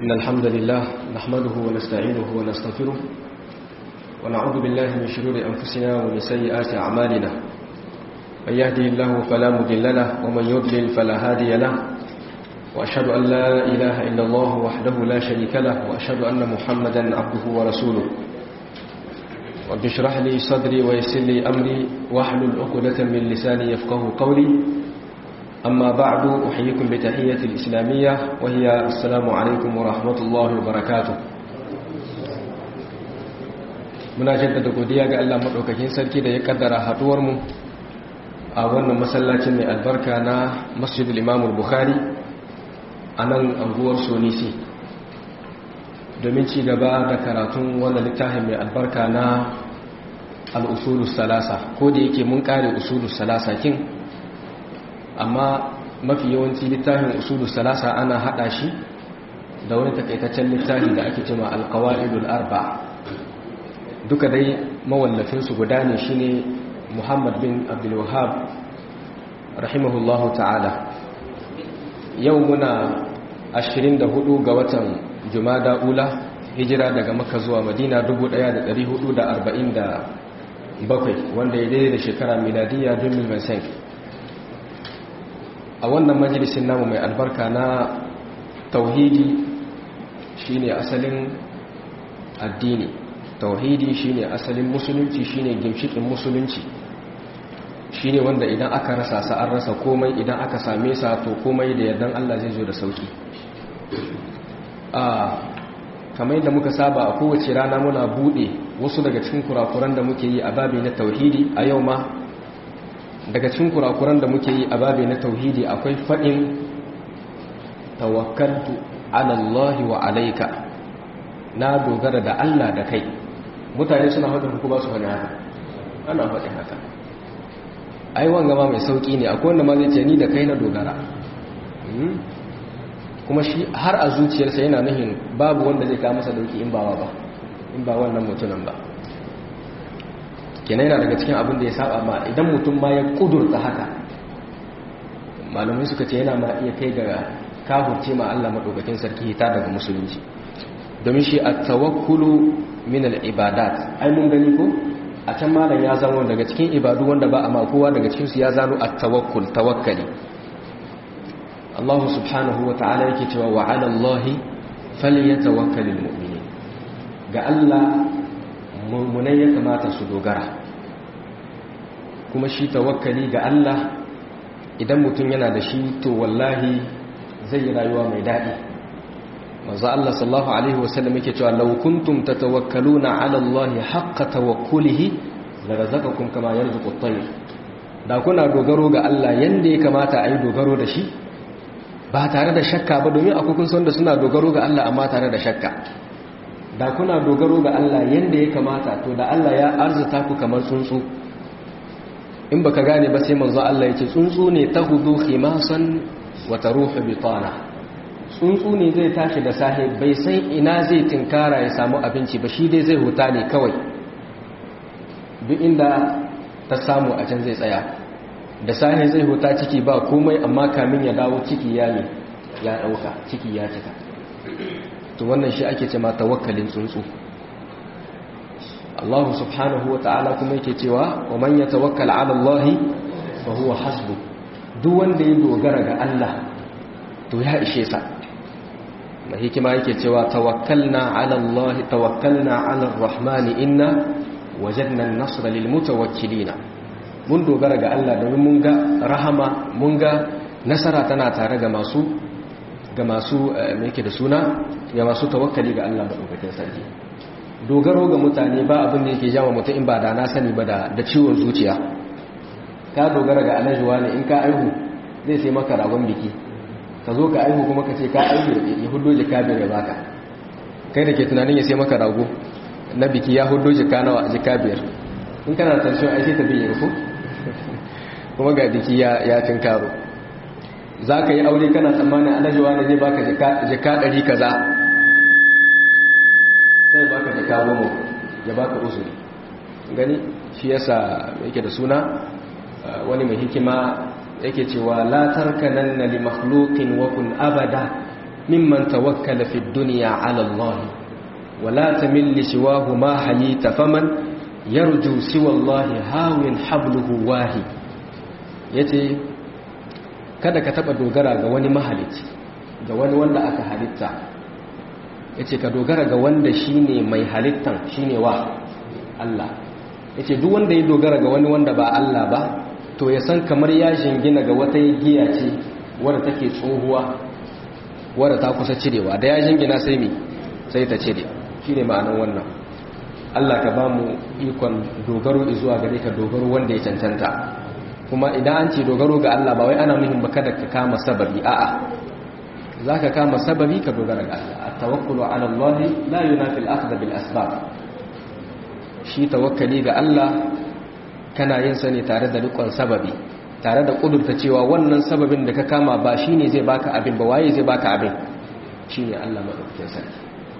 إن الحمد لله نحمده ونستعينه ونستغفره ونعوذ بالله من شرور أنفسنا ومن سيئات أعمالنا من يهدي الله فلا مضل له ومن يضلل فلا هادي له وأشهد أن لا إله إلا الله وحده لا شريك له وأشهد أن محمدا عبده ورسوله رب اشرح لي صدري ويسر لي أمري واحلل عقدة من لساني يفقه قولي أما بعد أحييكم بتحية الإسلامية وهي السلام عليكم ورحمة الله وبركاته muna jaddada godiya ga Allah madaukakin sarki da ya kaddara haduwar mu a wannan masallacin mai albarka na Masjidul Imam Bukhari a nan anguwar Sonisi domin ci gaba da karatun wannan littafin mai albarka na al-usulus salasa ko da yake mun kare usulus salasa kin amma mafi yawanci littafin usulu salasa ana hada shi da wani takaitaccen littafi da ake cewa alqawaidul arba duka dai mawallafin su guda ne shine Muhammad bin Abdul Wahhab rahimahullahu ta'ala yau muna 24 ga watan Jumada Ula hijira daga Makka zuwa Madina 1447 wanda ya daidai da shekara miladiya 2025 a wannan majalisin namu mai albarka na tauhidi shine asalin addini tauhidi shine asalin musulunci shine gimshikin musulunci shine wanda idan aka rasa sa an rasa komai idan aka same sa to komai da yardan Allah zai zo da sauki a kamar yadda muka saba a kowace rana muna bude wasu daga cikin kurakuran da muke yi a babi na tauhidi a yau ma daga cikin kurakuran da muke yi a babi na tauhidi akwai faɗin tawakkaltu alallahi wa alaika na dogara da Allah da kai mutane suna faɗin ku ba su faɗin haka ana faɗin haka ai wanga ma mai sauƙi ne akwai wanda ma zai ce ni da kai na dogara kuma shi har a zuciyarsa yana nuhin babu wanda zai kawo masa dauki in ba ba in ba wannan mutumin ba kenan yana daga cikin abin da ya saba ma idan mutum ma ya kudurta haka malamai suka ce yana ma iya kai ga kafurce ma Allah madaukakin sarki ta daga musulunci domin shi at-tawakkulu min al-ibadat ai mun gani ko a can malam ya zama daga cikin ibadu wanda ba a ma kowa daga cikin su ya zano at-tawakkul tawakkali Allah subhanahu wa ta'ala yake cewa wa 'ala Allah falyatawakkalul mu'minin ga Allah mummunai ya kamata su dogara kuma shi tawakkali ga Allah idan mutum yana da shi to wallahi zai yi rayuwa mai daɗi manzo Allah sallallahu alaihi wasallam yake cewa law kuntum tatawakkaluna ala Allah haqqa tawakkulihi la razaqakum kama yarzuqu at-tayr da kuna dogaro ga Allah yanda ya kamata a yi dogaro da shi ba tare da shakka ba domin akwai kun san da suna dogaro ga Allah amma tare da shakka da kuna dogaro ga Allah yanda ya kamata to da Allah ya arzuta ku kamar tsuntsu in baka gane ba sai manzo Allah yake tsuntsu ne tahudu khimasan wa taruhu bitana tsuntsu ne zai tashi da safe bai san ina zai tinkara ya samu abinci ba shi dai zai huta ne kawai duk inda ta samu a can zai tsaya da safe zai huta ciki ba komai amma kamin ya dawo ciki ya ne ya dauka ciki ya cika to wannan shi ake cewa tawakkalin tsuntsu Allah subhanahu wa ta'ala kuma yake cewa wa man yatawakkal 'ala Allah fa huwa hasbu duk wanda ya dogara ga Allah to ya ishe sa mai hikima yake cewa tawakkalna 'ala Allah tawakkalna 'ala ar-rahman inna wajadna an-nasra lil mutawakkilin mun dogara ga Allah domin mun ga rahama mun ga nasara tana tare ga masu ga masu mai yake da suna ga masu tawakkali ga Allah maɗaukakin sarki dogaro ga mutane ba abin da yake jama mutum in ba da na sani ba da ciwon zuciya ka dogara ga alajuwa ne in ka aihu zai sai maka ragon biki ka zo ka aihu kuma ka ce ka aihu ya hudo jika biyar ya baka kai da ke tunanin ya sai maka rago na biki ya hudo jika nawa jika biyar in kana tension ai sai ta biye ko kuma ga biki ya tinkaro za ka yi aure kana tsammanin alajuwa ne zai baka jika ɗari kaza sai baka jika goma ya baka usuri gani shi yasa yake da suna wani mai hikima yake cewa la tarkananna li makhluqin wa kun abada mimman tawakkala fi dunya ala Allah wala tamil li siwahu ma hayita faman yarju siwa Allah hawin habluhu wahi yace kada ka taba dogara ga wani mahalici ga wani wanda aka halitta yace ka dogara ga wanda shine mai halittan shine wa Allah yace duk wanda ya dogara ga wani wanda ba Allah ba to ya san kamar ya jingina ga wata giya ce wadda take tsohuwa wadda ta kusa cirewa da ya jingina sai mi sai ta cire shine ma'anar wannan Allah ka ba mu ikon dogaro zuwa gare ka dogaro wanda ya cancanta kuma idan an ce dogaro ga Allah ba wai ana muhim ba kada ka kama sababi a'a zaka kama sababi ka dogara ga Allah at-tawakkulu ala Allah la yunafi al-akhdh bil asbab shi tawakkali ga Allah kana yin sa ne tare da rikon sababi tare da kudurta cewa wannan sababin da ka kama ba shine zai baka abin ba waye zai baka abin shine Allah madaukakin sarki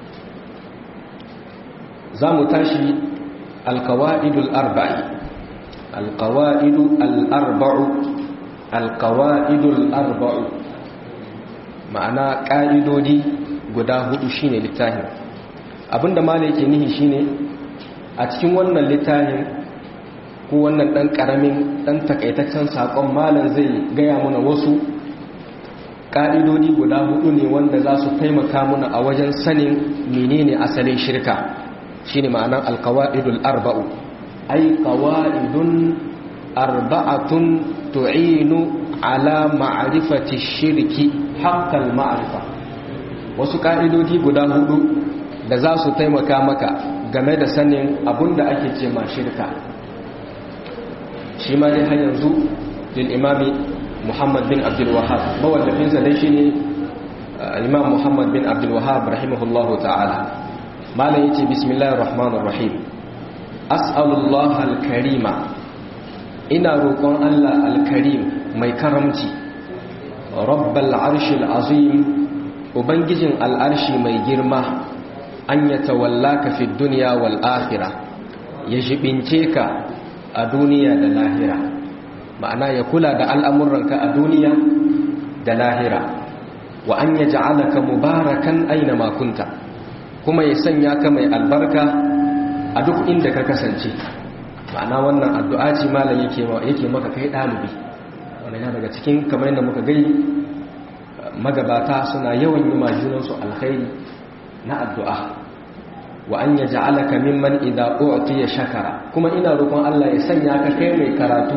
zamu tashi al-qawaidul arba'i al-qawaidu al-arba'u al-qawaidul arba'u ma'ana ka'idodi guda hudu shine littafin abinda malai yake nihi shine a cikin wannan littafin ko wannan ɗan ƙaramin ɗan takaitaccen saƙon malam zai gaya muna wasu ƙa'idodi guda hudu ne wanda za su taimaka muna a wajen sanin menene asalin shirka shi ne ma'anar alkawa'idul arba'u ai kawa'idun arba'atun tu'inu ala ma'arifati shirki haƙƙal ma'arifa wasu ƙa'idodi guda hudu da za su taimaka maka game da sanin abun da ake ce ma shirka shi ma dai har yanzu lil imami muhammad bin abdul wahab mawallafinsa dai shine imam muhammad bin abdul wahab rahimahullahu ta'ala malam yace bismillahir rahmanir rahim as'alullah al-karima ina roƙon Allah al-karim mai karamci rabbal arshil azim ubangijin al'arshi mai girma an yatawallaka fid dunya wal akhirah ya jibince ka a duniya da lahira ma'ana ya kula da al'amuranka a duniya da lahira wa an ya ja'alaka mubarakan aina makunta kuma ya sanya ka mai albarka a duk inda ka kasance ma'ana wannan addu'a ce malam yake maka kai ɗalibi wanda yana daga cikin kamar yadda muka gai magabata suna yawan yi majunansu alkhairi na addu'a wa an ya ja'alaka mimman idza u'tiya shakara kuma ina roƙon Allah ya sanya ka kai mai karatu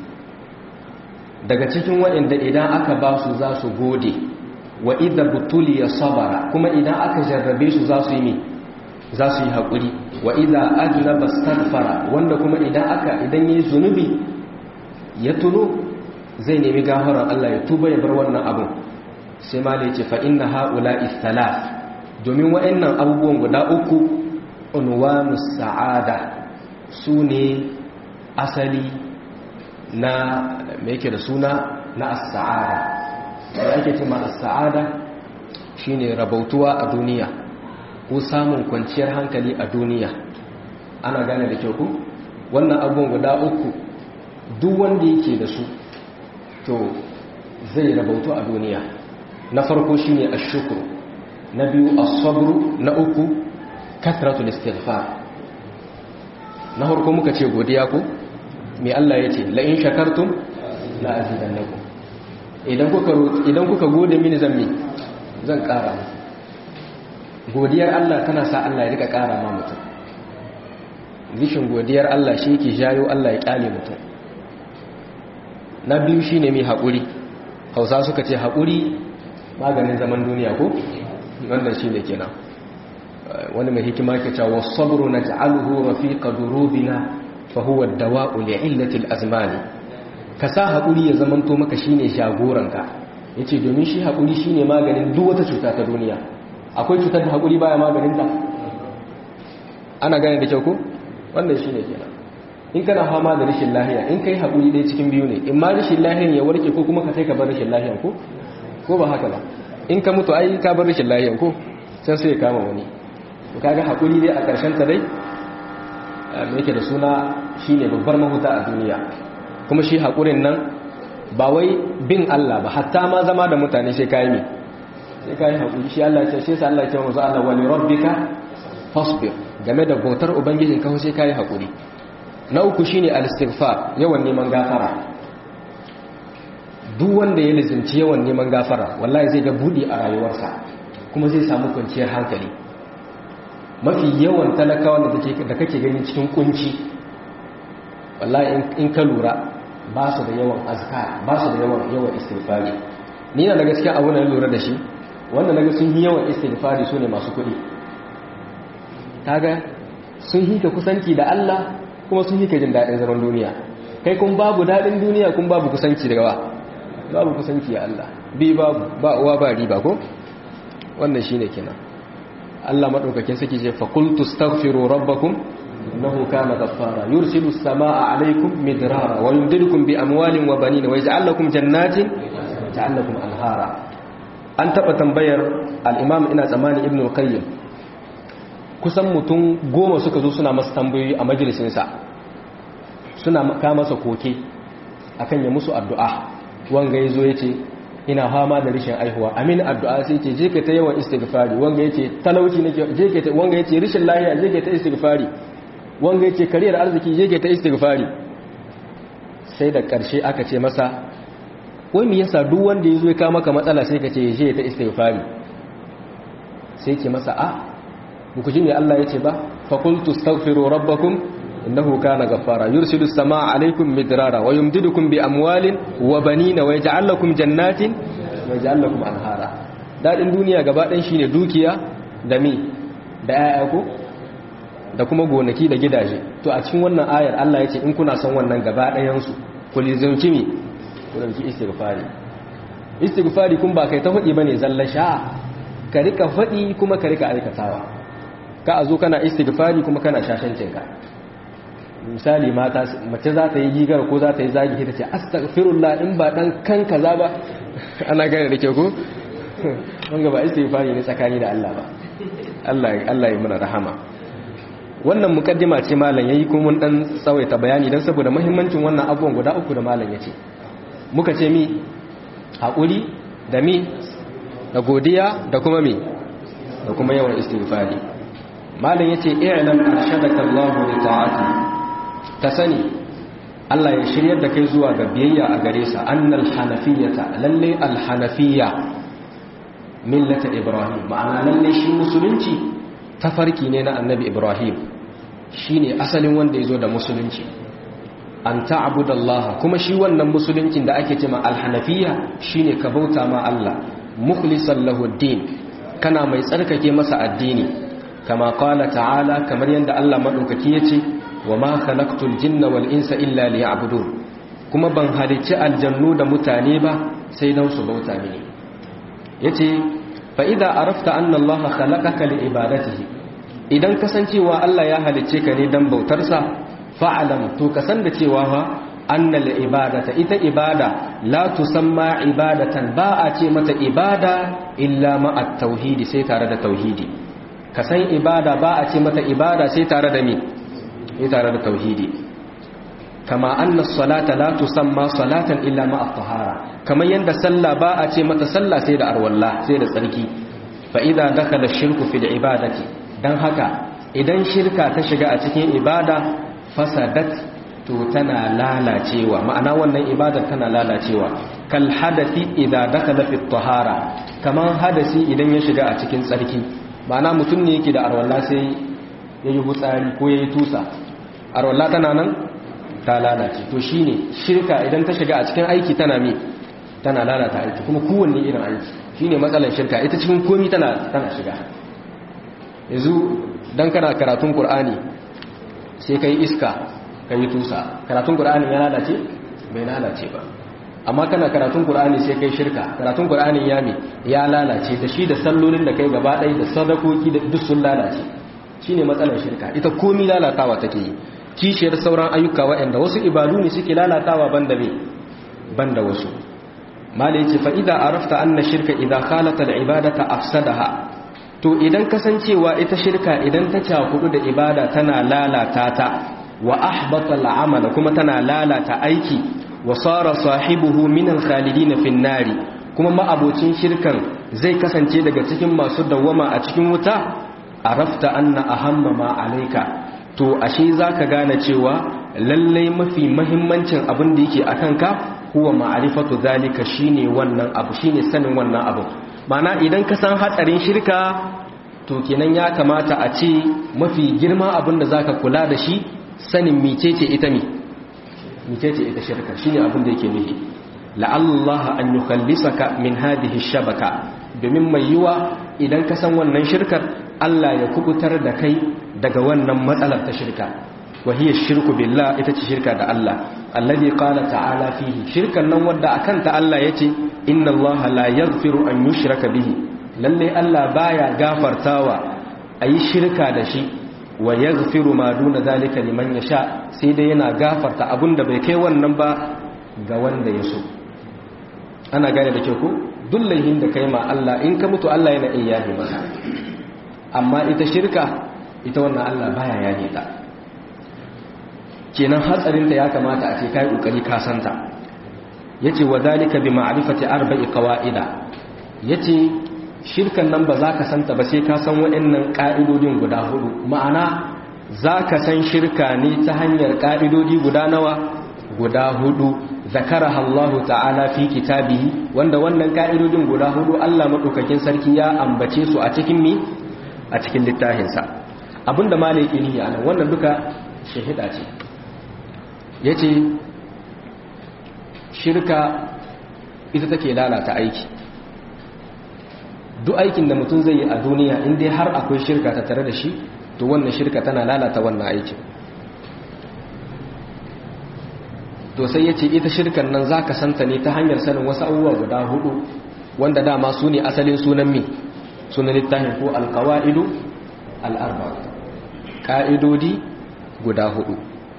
daga cikin waɗanda idan aka ba su za su gode wa idza butuliya sabara kuma idan aka jarrabe su za su yi za su yi haƙuri wa idza adnaba astaghfara wanda kuma idan aka idan yayi zunubi ya tuno zai nemi gafarar Allah ya tuba ya bar wannan abun sai ma da yace fa inna haula'i thalath domin wa'annan abubuwan guda uku unwanus sa'ada su ne asali na me yake da suna na as-sa'ada da ake cewa as-sa'ada shine rabautuwa a duniya ko samun kwanciyar hankali a duniya ana gane da kyau ku wannan abubuwan guda uku duk wanda yake da su to zai rabautu a duniya na farko shine ash-shukr na biyu as-sabr na uku kathratul istighfar na farko muka ce godiya ko me Allah yace la in shakartum la azidannakum idan kuka idan kuka gode mini zan mi zan ƙara godiyar Allah tana sa Allah ya rika ƙara ma mutum rishin godiyar Allah shi yake jayo Allah ya ƙyale mutum na biyu shine mai haƙuri hausa suka ce haƙuri maganin zaman duniya ko wannan shine kenan wani mai hikima ke cewa sabru naj'aluhu rafiqa durubina fa huwa ad-dawa'u li'illati al-azmani ka sa haƙuri ya zamanto maka shine jagoranka yace domin shi haƙuri shine maganin duk wata cuta ta duniya akwai cutar da haƙuri baya maganin ta ana gane da kyau ko wannan shine kenan in kana fama da rashin lahiya in kai haƙuri dai cikin biyu ne in ma rashin lahiyan ya warke ko kuma ka sai ka bar rashin lahiyan ko ko ba haka ba in ka mutu ai ka bar rashin lahiyan ko can sai ya kama wani to kaga haƙuri dai a ƙarshen ta dai me yake da suna shine babbar mahuta a duniya kuma shi haƙurin nan ba wai bin Allah ba hatta ma zama da mutane sai kai me sai kai hakuri shi Allah ya ce sai Allah ya ce manzo Allah wali rabbika fasbir game da bautar ubangijin ka sai kai hakuri na uku shine al-istighfar yawan neman gafara duk wanda ya lizinci yawan neman gafara wallahi zai ga budi a rayuwarsa kuma zai samu kwanciyar hankali mafi yawan talakawa da kake gani cikin kunci wallahi in ka lura ba su da yawan azkar ba su da yawan yawan istighfari ni na da gaskiya abu na lura da shi wanda naga sun yi yawan istighfari su ne masu kuɗi kaga sun yi ka kusanci da Allah kuma sun yi ka jin daɗin zaman duniya kai kun babu daɗin duniya kun babu kusanci da gawa babu kusanci ya Allah bi babu ba uwa ba riba ko wannan shine kenan Allah madaukakin saki ce fa qultu astaghfiru rabbakum innahu kana ghaffara yursilu as-samaa'a 'alaykum midrara wa yumdidukum bi amwalin wa banin wa yaj'al lakum jannatin yaj'al lakum anhara an taba tambayar al-imam ina tsamani ibn al-qayyim kusan mutum goma suka zo suna masa tambayoyi a majalisin sa suna ka masa koke akan ya musu addu'a wanga yazo yace ina fama da rishin aihuwa amin addu'a sai ce je ka ta yawan istighfari wanga yace talauci nake je ka ta wanga yace rishin lafiya je ka ta istighfari wanga yace kariyar arziki je ka ta istighfari sai da karshe aka ce masa wai me yasa duk wanda yazo ya ka maka matsala sai ka ce je ta istighfari sai ke masa a ku ji me Allah yace ba fa qultu astaghfiru rabbakum innahu kana ghaffara yursilu as-samaa 'alaykum midrara wa yumdidukum bi amwalin wa banina wa yaj'al lakum jannatin wa yaj'al lakum anhara dadin duniya gaba ɗayan shine dukiya da mi da ayyaku da kuma gonaki da gidaje to a cikin wannan ayar Allah ya ce in kuna son wannan gaba ɗayan su ku lizumci mi ku dauki istighfari istighfari kun ba kai ta faɗi bane zalla sha ka rika faɗi kuma ka rika aikatawa ka a zo kana istighfari kuma kana shashancinka misali mata mace za ta yi gigar ko za ta yi zagi ta ce astaghfirullah in ba dan kan kaza ba ana gane da ke ko wanga ba istighfari ne tsakani da Allah ba Allah Allah ya muna rahama wannan mukaddima ce malam yayi kuma mun dan tsawaita bayani dan saboda muhimmancin wannan abubuwan guda uku da malam yace muka ce mi hakuri da mi da godiya da kuma mi da kuma yawan istighfari malam yace i'lam arshadaka Allahu li ta'ati ka sani Allah ya shiryar da kai zuwa ga biyayya a gare sa annal hanafiyata lalle al hanafiyya millata ibrahim ma'ana lalle shi musulunci tafarki ne na annabi ibrahim shine asalin wanda yazo da musulunci an ta'budallaha kuma shi wannan musuluncin da ake cewa al hanafiyya shine ka bauta ma Allah mukhlishan lahu din kana mai tsarkake masa addini kama qala ta'ala kamar yanda Allah madaukaki yace wa ma khalaqtul jinna wal insa illa liya'budun kuma ban halicci aljannu da mutane ba sai dan su bauta mini yace fa idza arafta anna Allah khalaqaka li ibadatihi idan kasancewa Allah ya halicce ka ne dan bautar sa fa'alam to kasan da cewa fa anna li ibadata ita ibada la tusamma ibadatan ba a ce mata ibada illa ma at-tauhidi sai tare da tauhidi kasan ibada ba a ce mata ibada sai tare da me yi tare da tauhidi kama anna salata la tusamma salatan illa ma at-tahara kamar yanda sallah ba a ce mata sallah sai da arwalla sai da tsarki fa idza dakhala shirku fil ibadati dan haka idan shirka ta shiga a cikin ibada fasadat to tana lalacewa ma'ana wannan ibadar tana lalacewa kal hadathi idza dakhala fit tahara kamar hadasi idan ya shiga a cikin tsarki ma'ana mutum ne yake da arwalla sai yayi hutsari ko yayi tusa arwallah tana nan ta lalace to shine shirka idan ta shiga a cikin aiki tana mi tana lalata aiki kuma kowanne irin aiki shine matsalar shirka ita cikin komi tana tana shiga yanzu dan kana karatun qur'ani sai kai iska kai tusa karatun qur'ani ya lalace bai lalace ba amma kana karatun qur'ani sai kai shirka karatun qur'ani ya mi ya lalace da shi da sallolin da kai gaba ɗaya da sadakoki da duk sun lalace shine matsalar shirka ita komi lalatawa take yi kishiyar sauran ayyuka waɗanda wasu ibadu ne suke lalatawa banda me banda wasu mala yace fa idza arafta anna shirka idza khalata al-ibadata afsadaha to idan kasancewa ita shirka idan ta cakudu da ibada tana lalata ta wa ahbata al-amala kuma tana lalata aiki wa sara sahibuhu min al-khalidin fi an-nari kuma ma'abocin shirkan zai kasance daga cikin masu dawwama a cikin wuta arafta anna ahamma ma alayka to ashe zaka gane cewa lallai mafi mahimmancin abin da yake akan ka huwa ma'rifatu zalika shine wannan abu shine sanin wannan abu mana idan ka san hatsarin shirka to kenan ya kamata a ce mafi girma abin da zaka kula da shi sanin micece ita mi micece ita shirka shine abin da yake nufi la'allaha an yukhallisaka min hadhihi shabaka domin mai yiwa idan ka san wannan shirkar Allah ya kubutar da kai daga wannan matsalar ta shirka wa hiya shirku billah ita ce shirka da Allah alladhi qala ta'ala fihi shirkan nan wanda akan ta Allah yace inna Allah la yaghfiru an yushraka bihi lalle Allah baya gafartawa ayi shirka da shi wa yaghfiru ma duna zalika liman yasha sai dai yana gafarta abinda bai kai wannan ba ga wanda ya so ana gane da ke ku dullahin da kai ma Allah in ka mutu Allah yana iya yafe maka amma ita shirka ita wannan Allah baya yafe ta kenan hatsarinta ya kamata a ce kai kokari ka santa yace wa zalika bi ma'rifati arba'i qawaida yace shirkan nan ba za ka santa ba sai ka san waɗannan ka'idodin guda hudu ma'ana za ka san shirka ne ta hanyar ka'idodi guda nawa guda hudu zakaraha Allah ta'ala fi kitabihi wanda wannan ka'idodin guda hudu Allah madaukakin sarki ya ambace su a cikin mi a cikin littafinsa abinda malaki ne anan wannan duka shahida ce yace shirka ita take lalata aiki duk aikin da mutum zai yi a duniya in dai har akwai shirka ta tare da shi to wannan shirka tana lalata wannan aikin to sai ya ce ita shirkan nan za ka santa ne ta hanyar sanin wasu abubuwa guda hudu wanda dama su ne asalin sunan mi sunan littafin ko alkawa'idu al'arba ƙa'idodi guda hudu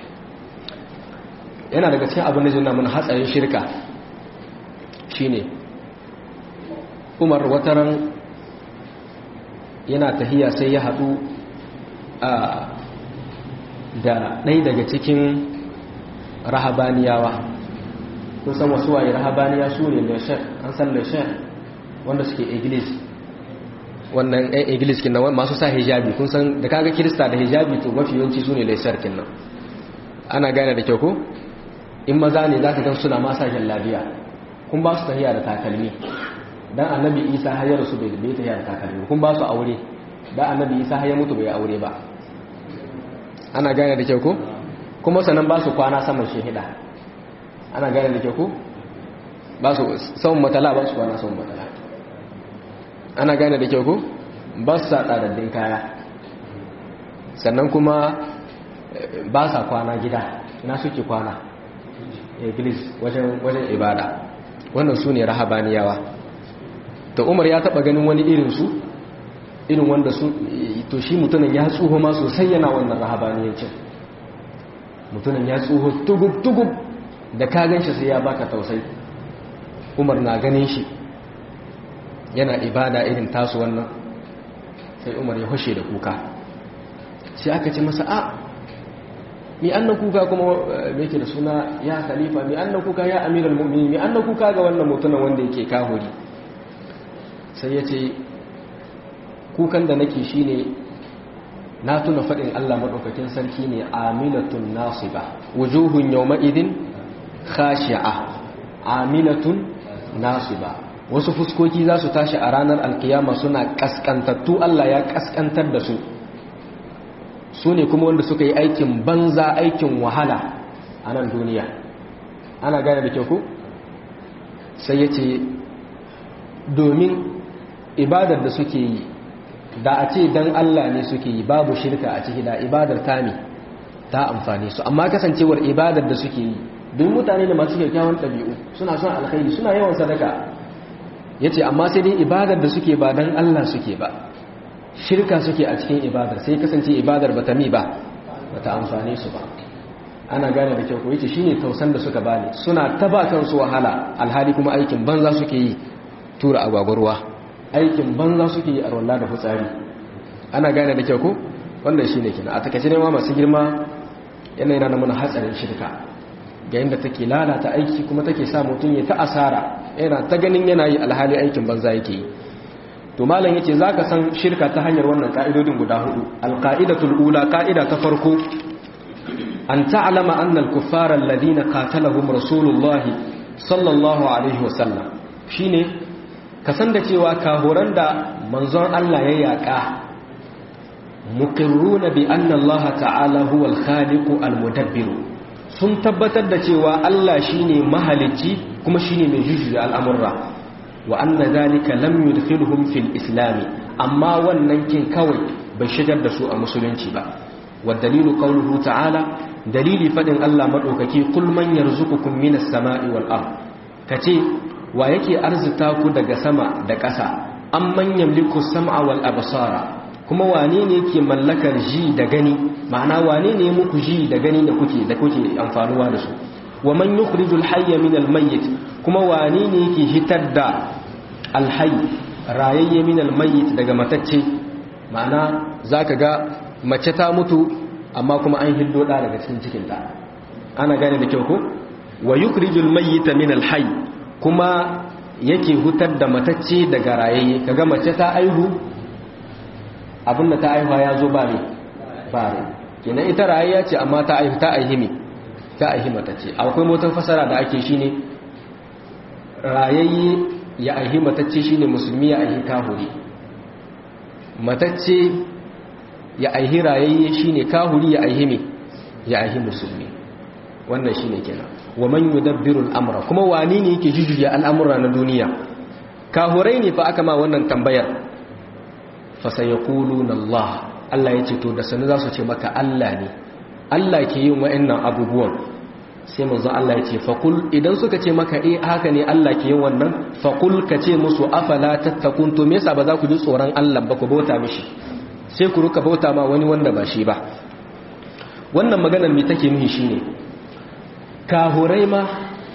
yana daga cikin abin da zai mun hatsarin shirka shine umar wataran yana tahiya sai ya haɗu da ɗai daga cikin rahabaniyawa kun san wasu waye rahabaniya su ne leshen an san leshen wanda suke iglis wannan ɗan iglis kinnan masu sa hijabi kun san da kaga kirista da hijabi to mafi yawanci su ne leshen kinnan ana gane da kyau ko in maza ne za ka gan suna masa labiya kun ba su tahiya da takalmi dan annabi isa har ya rasu bai bai tahiya da takalmi kun ba su aure dan annabi isa har ya mutu bai aure ba ana gane da kyau ko kuma sannan ba su kwana saman shehida ana gane da kyau ko ba su saman matala ba su kwana saman matala ana gane da kyau ko ba su sa tsadaddin kaya sannan kuma ba sa kwana gida na suke kwana iglis wajen ibada wannan su ne rahabaniyawa da umar ya taba ganin wani irinsu irin wanda su to shi mutumin ya tsoho ma sosai yana wannan rahabaniyancin mutumin ya tsoho tugub-tugub da ka gan shi sai ya baka tausai umar na ganin shi yana ibada irin tasu wannan sai umar ya hushe da kuka sai aka ce masa a mi annan kuka kuma yake da suna ya khalifa mi annan kuka ya amiral mu'minin mi annan kuka ga wannan mutumin wanda yake kahuri sai ya ce kukan da nake shine na tuna faɗin Allah maɗaukakin sarki ne amilatun nasiba wujuhun yawma idin khashi'a amilatun nasiba wasu fuskoki za su tashi a ranar alkiyama suna kaskantattu Allah ya kaskantar da su su ne kuma wanda suka yi aikin banza aikin wahala a nan duniya ana gane da kyau ku sai ya ce domin ibadar da suke yi da a ce don Allah ne suke yi babu shirka a ciki da ibadar ta ne ta amfani su amma kasancewar ibadar da suke yi don mutane da masu kyakkyawan ɗabi'u suna son alkhairi suna yawan sadaka ya ce amma sai dai ibadar da suke ba don Allah suke ba shirka suke a cikin ibadar sai kasance ibadar ba ta mi ba ba ta amfani su ba ana gane da kyau ko yace shine tausan da suka bani suna ta ba kansu wahala alhali kuma aikin banza suke yi tura agwagwarwa aikin banza suke yi a rolla da fitsari ana gane da kyau ko wannan shine kina a takaice ne ma masu girma yana yana da mana hatsarin shirka ga yadda take lalata aiki kuma take sa mutum ya ta asara yana ta ganin yana yi alhali aikin banza yake yi to malam yace zaka san shirka ta hanyar wannan ka'idodin guda hudu alqa'idatul ula ka'ida ta farko an ta'lama anna al-kuffara alladhina qatalahum rasulullah sallallahu alaihi wasallam shine ka san da cewa kahoran da manzon Allah ya yaka muqirruna bi anna Allah ta'ala huwa al-khaliqu al-mudabbir sun tabbatar da cewa Allah shine mahalicci kuma shine mai jujjuya al'amurra wa anna zalika lam yudkhilhum fil islam amma wannan kin kawai bai shigar da su a musulunci ba wa dalilu qawluhu ta'ala dalili fadin Allah madaukaki kul man yarzuqukum minas sama'i wal ard kace wa yake arzuta ku daga sama da ƙasa amman yamliku sam'a wal absara kuma wane ne yake mallakar ji da gani ma'ana wane ne muku ji da gani da kuke da kuke amfanuwa da su wa man yukhrijul hayya min al mayyit kuma wane ne yake hitar da al hayy rayayye min al mayyit daga matacce ma'ana zaka ga mace ta mutu amma kuma an hiddo da daga cikin cikin ta ana gane da kyau ko wa yukhrijul mayyita min al hayy kuma yake hutar da matacce daga rayayye kaga mace ta aihu abinda ta aihuwa ya zo ba ne ba ne kenan ita rayayya ce amma ta aihu ta aihi me ta aihi matacce akwai motar fasara da ake shine rayayye ya aihi matacce shine musulmi ya aihi kahuri matacce ya aihi rayayye shine kahuri ya aihi me ya aihi musulmi wannan shine kenan wa man yudabbiru al-amra kuma wani ne yake jujjuya al'amura na duniya kahurai ne fa aka ma wannan tambayar fa sayaquluna Allah Allah yace to da sanu za su ce maka Allah ne Allah ke yin wa'annan abubuwan sai manzo Allah yace fa kul idan suka ce maka eh haka ne Allah ke yin wannan fa kul ka ce musu afala tattakun to me yasa ba za ku ji tsoron Allah ba ku bauta mishi sai ku ruka bauta ma wani wanda ba shi ba wannan maganar me take nuhi shine kahurai ma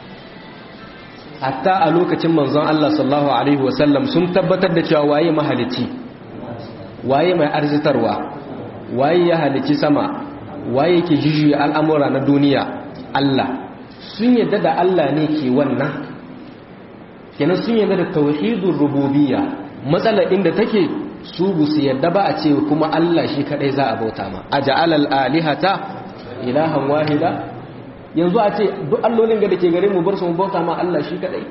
hatta a lokacin manzon Allah sallallahu alaihi wasallam sun tabbatar da cewa waye mahalicci waye mai arzitarwa waye ya halicci sama waye ke jijuya al'amura na duniya Allah sun yadda da Allah ne ke wannan kenan sun yadda da tauhidul rububiyya matsalar inda take su bu su yadda ba a ce kuma Allah shi kadai za a bauta ma aja'alal alihata ilahan wahida yanzu a ce duk allolin ga da ke gare mu bar su mu bauta ma Allah shi kadai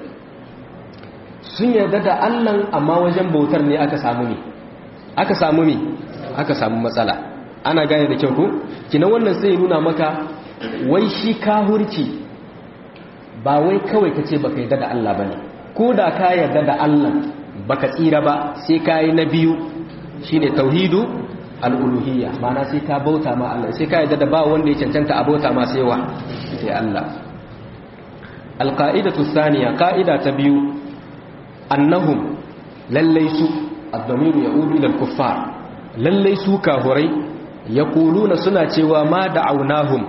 sun yarda da Allah amma wajen bautar ne aka samu ne aka samu ne aka samu matsala ana gane da kyau ko kina wannan sai nuna maka wai shi kahurci ba wai kawai kace baka yarda da Allah bane ko da ka yarda da Allah baka tsira ba sai kai na biyu shine tauhidu al'uluhiyya mana sai ka bauta ma Allah sai ka yadda da ba wanda ya cancanta a bauta ma sai wa sai Allah alƙa'idatu saniya ƙa'ida ta biyu annahum lallai su addamiru ya ulu ilal kuffar lallai su kahurai ya kuluna suna cewa ma da'aunahum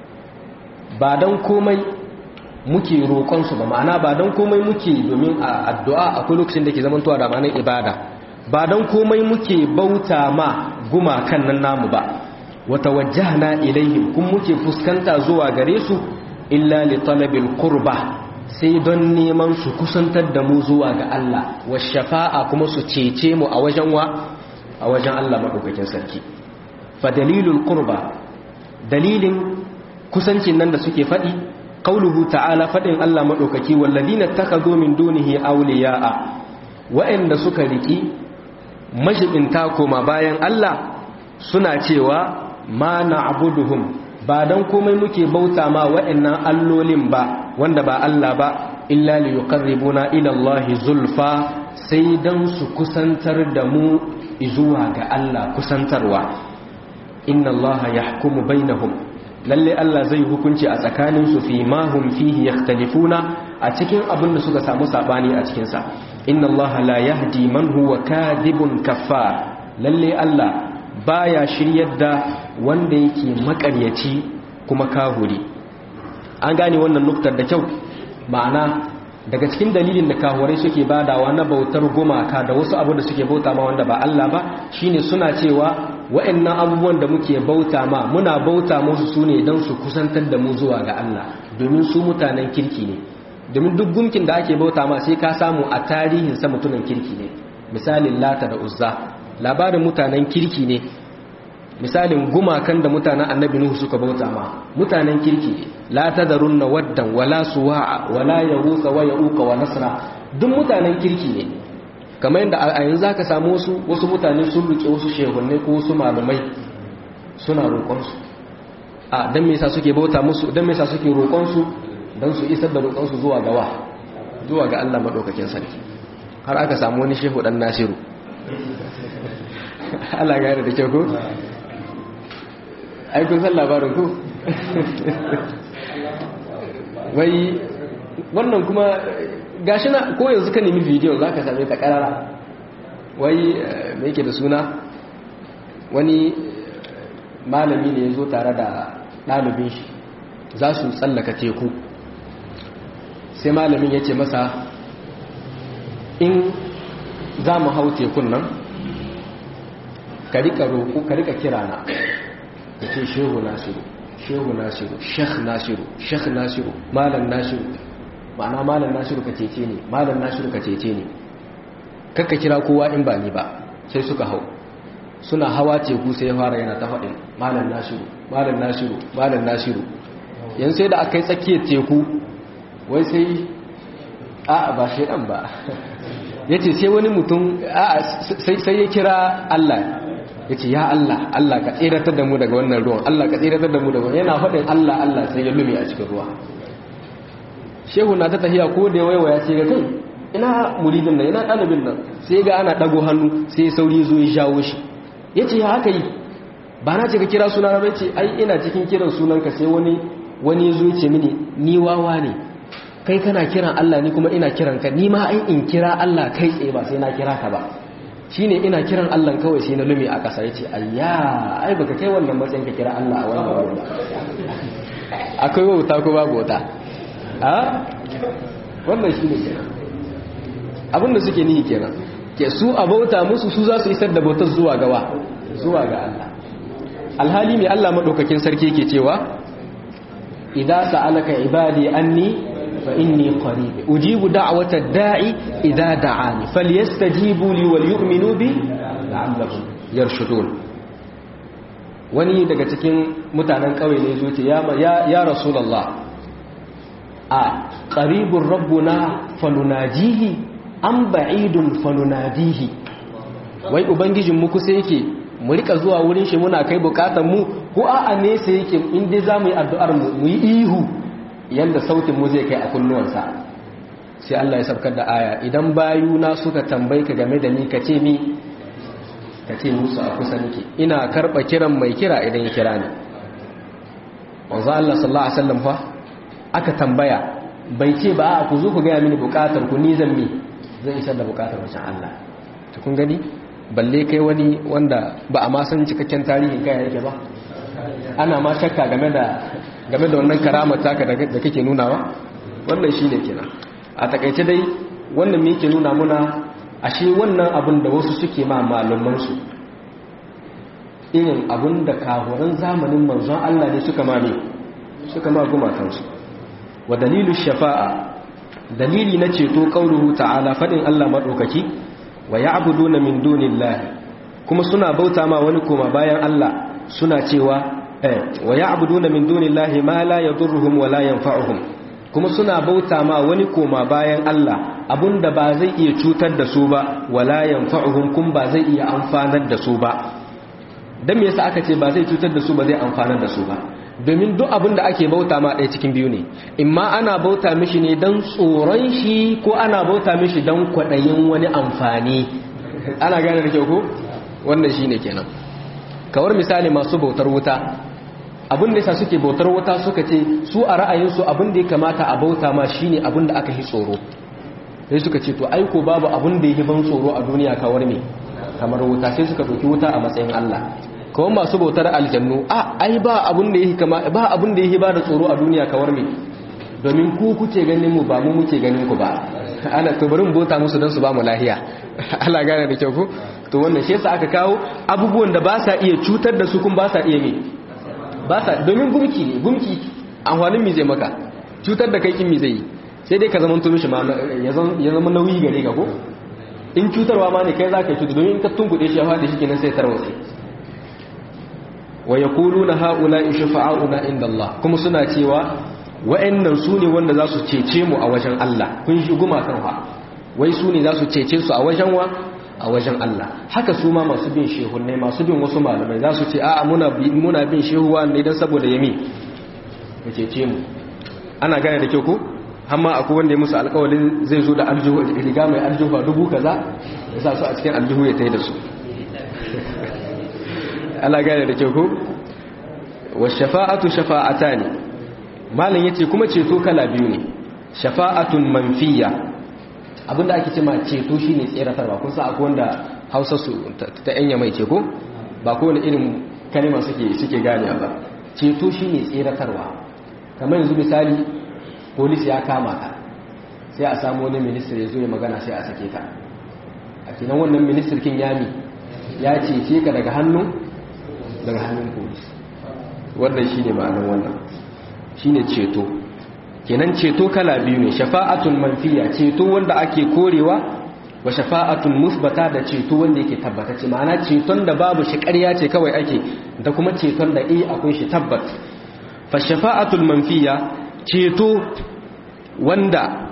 ba don komai muke roƙonsu ba ma'ana ba don komai muke domin a addu'a akwai lokacin da ke zamantowa da ma'anar ibada ba don komai muke bauta ma gumakan nan namu ba wata wajahna ilaihim kun muke fuskanta zuwa gare su illa li talabil qurba sai don neman su kusantar da mu zuwa ga Allah wa shafa'a kuma su cece mu a wajen wa a wajen Allah madaukakin sarki fa dalilul qurba dalilin kusancin nan da suke faɗi qauluhu ta'ala faɗin Allah madaukaki walladina takhadhu min dunihi awliya'a wa'anda suka riki mashibinta koma bayan Allah suna cewa ma na abuduhum ba don komai muke bauta ma waɗannan allolin ba wanda ba Allah ba illa li yuqarribuna ila Allah zulfa sai dan su kusantar da mu zuwa ga Allah kusantarwa inna Allah yahkumu bainahum lalle Allah zai hukunci a tsakanin su fi ma hum fihi yakhtalifuna a cikin abin da suka samu sabani a cikin sa inna Allah la yahdi man huwa kadibun kaffar lalle Allah baya shiryar da wanda yake makaryaci kuma kahuri an gane wannan nuktar da kyau ma'ana daga cikin dalilin da kahurai suke badawa na bautar gumaka da wasu abu da suke bauta ma wanda ba Allah ba shine suna cewa wa'annan abubuwan da muke bauta ma muna bauta musu sune don su kusantar da mu zuwa ga Allah domin su mutanen kirki ne domin duk gumkin da ake bauta ma sai ka samu a tarihin sa mutumin kirki ne misalin lata da uzza labarin mutanen kirki ne misalin gumakan da mutanen annabi nuhu suka bauta ma mutanen kirki ne la tadarunna waddan wala suwa'a wala yaghutha wa yauqa wa nasra duk mutanen kirki ne kamar yadda a yanzu zaka samu wasu wasu mutane sun rike wasu shehunne ko wasu malamai suna roƙon su a dan me yasa suke bauta musu dan me yasa suke roƙon su dan su isar da roƙon su zuwa ga wa zuwa ga Allah madaukakin sarki har aka samu wani shehu dan Nasiru Allah ya da kyau ko ai kun san labarin ku wai wannan kuma gashi na ko yanzu ka nemi bidiyo za ka same ta karara wai mai yake da suna wani malami ne ya zo tare da ɗalibin shi za su tsallaka teku sai malamin ya ce masa in za mu hau tekun nan ka rika roƙo ka rika kira na ya ce shehu nasiru shehu nasiru shekh nasiru shekh nasiru malam nasiru ma'ana malam nasiru ka cece ne malam nasiru ka cece ne kakka kira kowa in ba ni ba sai suka hau suna hawa teku sai ya fara yana ta faɗin malam nasiru malam nasiru malam nasiru yan sai da aka yi tsakiyar teku wai sai a ba shaidan ba ya ce sai wani mutum sai ya kira allah ya ce ya Allah Allah ka tseratar da mu daga wannan ruwan Allah ka tseratar da mu daga yana faɗin Allah Allah sai ya lume a cikin ruwa shehu na ta tafiya ko da waiwaya ce ga kai ina muridin nan ina ɗalibin nan sai ga ana ɗago hannu sai ya sauri zo ya jawo shi ya ce ya haka yi ba na ce ka kira suna na ce ai ina cikin kiran sunanka sai wani wani zo ya ce mini ni wawa ne kai kana kiran Allah ni kuma ina kiran ka ni ma ai in kira Allah kai tsaye ba sai na kira ka ba shine ina kiran Allah kawai sai na lume a ƙasa yace ayya ai baka kai wannan matsayin ka kira Allah a wannan wurin akwai wauta ko babu wauta a wannan shine kenan abinda suke nihi kenan ke su a bauta musu su za su isar da bautar zuwa gawa zuwa ga Allah alhali mai Allah madaukakin sarki yake cewa idza sa'alaka ibadi anni فإني قريب أجيب دعوة الداعي إذا دعاني فليستجيبوا لي وليؤمنوا بي لعلهم يرشدون wani daga cikin mutanen ƙauye ne zuci ya rasulallah a ƙaribin rabbuna falunajihi an ba'idun falunadihi wai ubangijin mu kusa yake mu rika zuwa wurin shi muna kai bukatan mu ko a'a nesa yake inda za mu yi addu'ar mu yi ihu yadda sautin mu zai kai a kunnuwansa sai Allah ya sabkar da aya idan bayuna suka tambayi ka game da ni ka ce mi ka ce musu a kusa nake ina karɓa kiran mai kira idan ya kira ni wanzu Allah sallallahu alaihi wasallam fa aka tambaya bai ce ba a ku zo ku gaya mini bukatar ku ni zan mi zan isar da bukatar wajen Allah to kun gani balle kai wani wanda ba a ma san cikakken tarihin kai yake ba ana ma shakka game da game da wannan karamar taka da kake nunawa wannan shi ne kenan a takaice dai wannan me yake nuna muna ashe wannan abin da wasu suke ma malumansu irin abin da kahuran zamanin manzon Allah ne suka ma ne suka ma gumakansu wa dalilu shafa'a dalili na ceto qauluhu ta'ala fadin Allah madaukaki wa ya'buduna min dunillahi kuma suna bauta ma wani koma bayan Allah suna cewa wa ya'buduna min dunillahi ma la yadurruhum wa la yanfa'uhum kuma suna bauta ma wani koma bayan Allah abunda ba zai iya cutar da su ba wa la yanfa'uhum kun ba zai iya amfanar da su ba dan me yasa aka ce ba zai cutar da su ba zai amfanar da su ba domin duk abin da ake bauta ma ɗaya cikin biyu ne imma ana bauta mishi ne don tsoron shi ko ana bauta mishi don kwaɗayin wani amfani ana gane da kyau ko wannan shine kenan kawar misali masu bautar wuta abin da yasa suke bautar wuta suka ce su a ra'ayinsu abin da ya kamata a bauta ma shine abin da aka yi tsoro sai suka ce to aiko babu abin da ya ban tsoro a duniya kawar me kamar wuta sai suka ɗauki wuta a matsayin Allah kawai masu bautar aljannu a ai ba abin da yake kama ba abin da yake ba da tsoro a duniya kawar me domin ku kuke ganin mu ba mu muke ganin ku ba ana to bari mu bauta musu don su ba mu lahiya Allah gane da kyau ko to wannan shi yasa aka kawo abubuwan da ba sa iya cutar da su kun ba sa iya me ba sa domin gumki ne gumki amfanin mi zai maka cutar da kai kin mi zai yi sai dai ka zama to mishi ma ya zama nauyi gare ka ko in cutarwa ma ne kai za ka cuta domin in ka tunkuɗe shi ya faɗi shi kenan sai tarwatsi wa yaquluna haula shafa'auna inda Allah kuma suna cewa wa'annan su ne wanda za su cece mu a wajen Allah kun shi guma kan fa wai su ne za su cece su a wajen wa a wajen Allah haka su ma masu bin shehunne masu bin wasu malamai za su ce a'a muna muna bin shehuwa ne dan saboda yami ya cece mu ana gane da kyau ko amma akwai wanda ya musu alƙawarin zai zo da aljihu riga mai aljihu dubu kaza ya sa su a cikin aljihu ya tai da su Allah gane da kyau ko wa shafa'atu shafa'atani malam yace kuma ceto kala biyu ne shafa'atun manfiya abinda ake cewa ceto shine tseratarwa kun san akwai wanda Hausa su ta yanya mai ce ko ba ko wani irin kalma suke suke gane ba ceto shine tseratarwa kamar yanzu misali police ya kama ka sai a samu wani minister ya zo ya magana sai a sake ka a kinan wannan minister kin yami ya cece ka daga hannun daga hannun police wannan shine ma'anar wannan shine ceto kenan ceto kala biyu ne shafa'atun manfiya ceto wanda ake korewa wa shafa'atun musbata da ceto wanda yake tabbatacce ma'ana ceton da babu shi ƙarya ce kawai ake da kuma ceton da eh akwai shi tabbat fa shafa'atul manfiya ceto wanda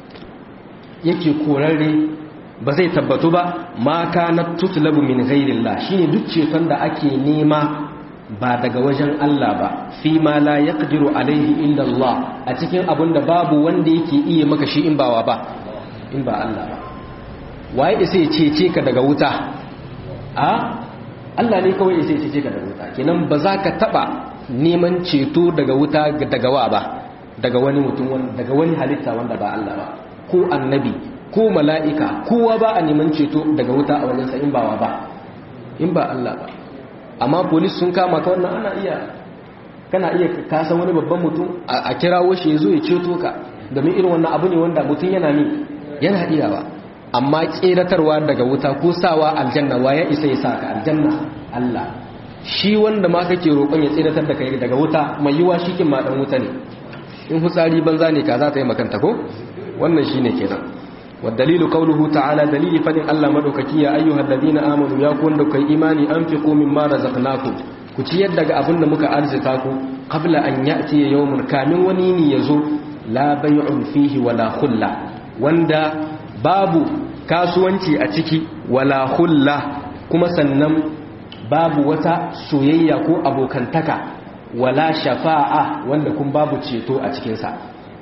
yake korarre ba zai tabbatu ba ma kana tutlabu min ghairillah shine duk ceton da ake nema ba daga wajen Allah ba fi ma la yaqdiru alaihi illa Allah a cikin abin da babu wanda yake iya maka shi in bawa ba in ba Allah ba waye isa ya cece ka daga wuta a Allah ne kawai isa ya cece ka daga wuta kenan ba za ka taba neman ceto daga wuta daga wa ba daga wani mutum daga wani halitta wanda ba Allah ba ko annabi ko mala'ika kowa ba a neman ceto daga wuta a wajensa in bawa ba in ba Allah ba amma polis sun kama ka wannan ana iya kana iya kasan wani babban mutum a kirawo shi ya zo ya ceto ka domin irin wannan abu ne wanda mutum yana ni yana iyawa amma tseratarwa daga wuta ko sawa aljanna wa ya isa ya sa ka aljanna Allah shi wanda ma kake roƙon ya tseratar da kai daga wuta mai yiwa shi kin ma dan wuta ne in hutsari banza ne ka za ta yi makanta ko wannan shine kenan والدليل قوله تعالى دليل فدin Allah madaukaki ya ayyuhal ladina amanu ya ku wanda kai imani anfiqu mimma razaqnakum ku ciyar daga abin da muka arzika ku qabla an ya'ti yawmun kamin wani ne yazo la bay'un fihi wala khulla wanda babu kasuwanci a ciki wala khulla kuma sannan babu wata soyayya ko abokantaka wala shafa'a wanda kun babu ceto a cikin sa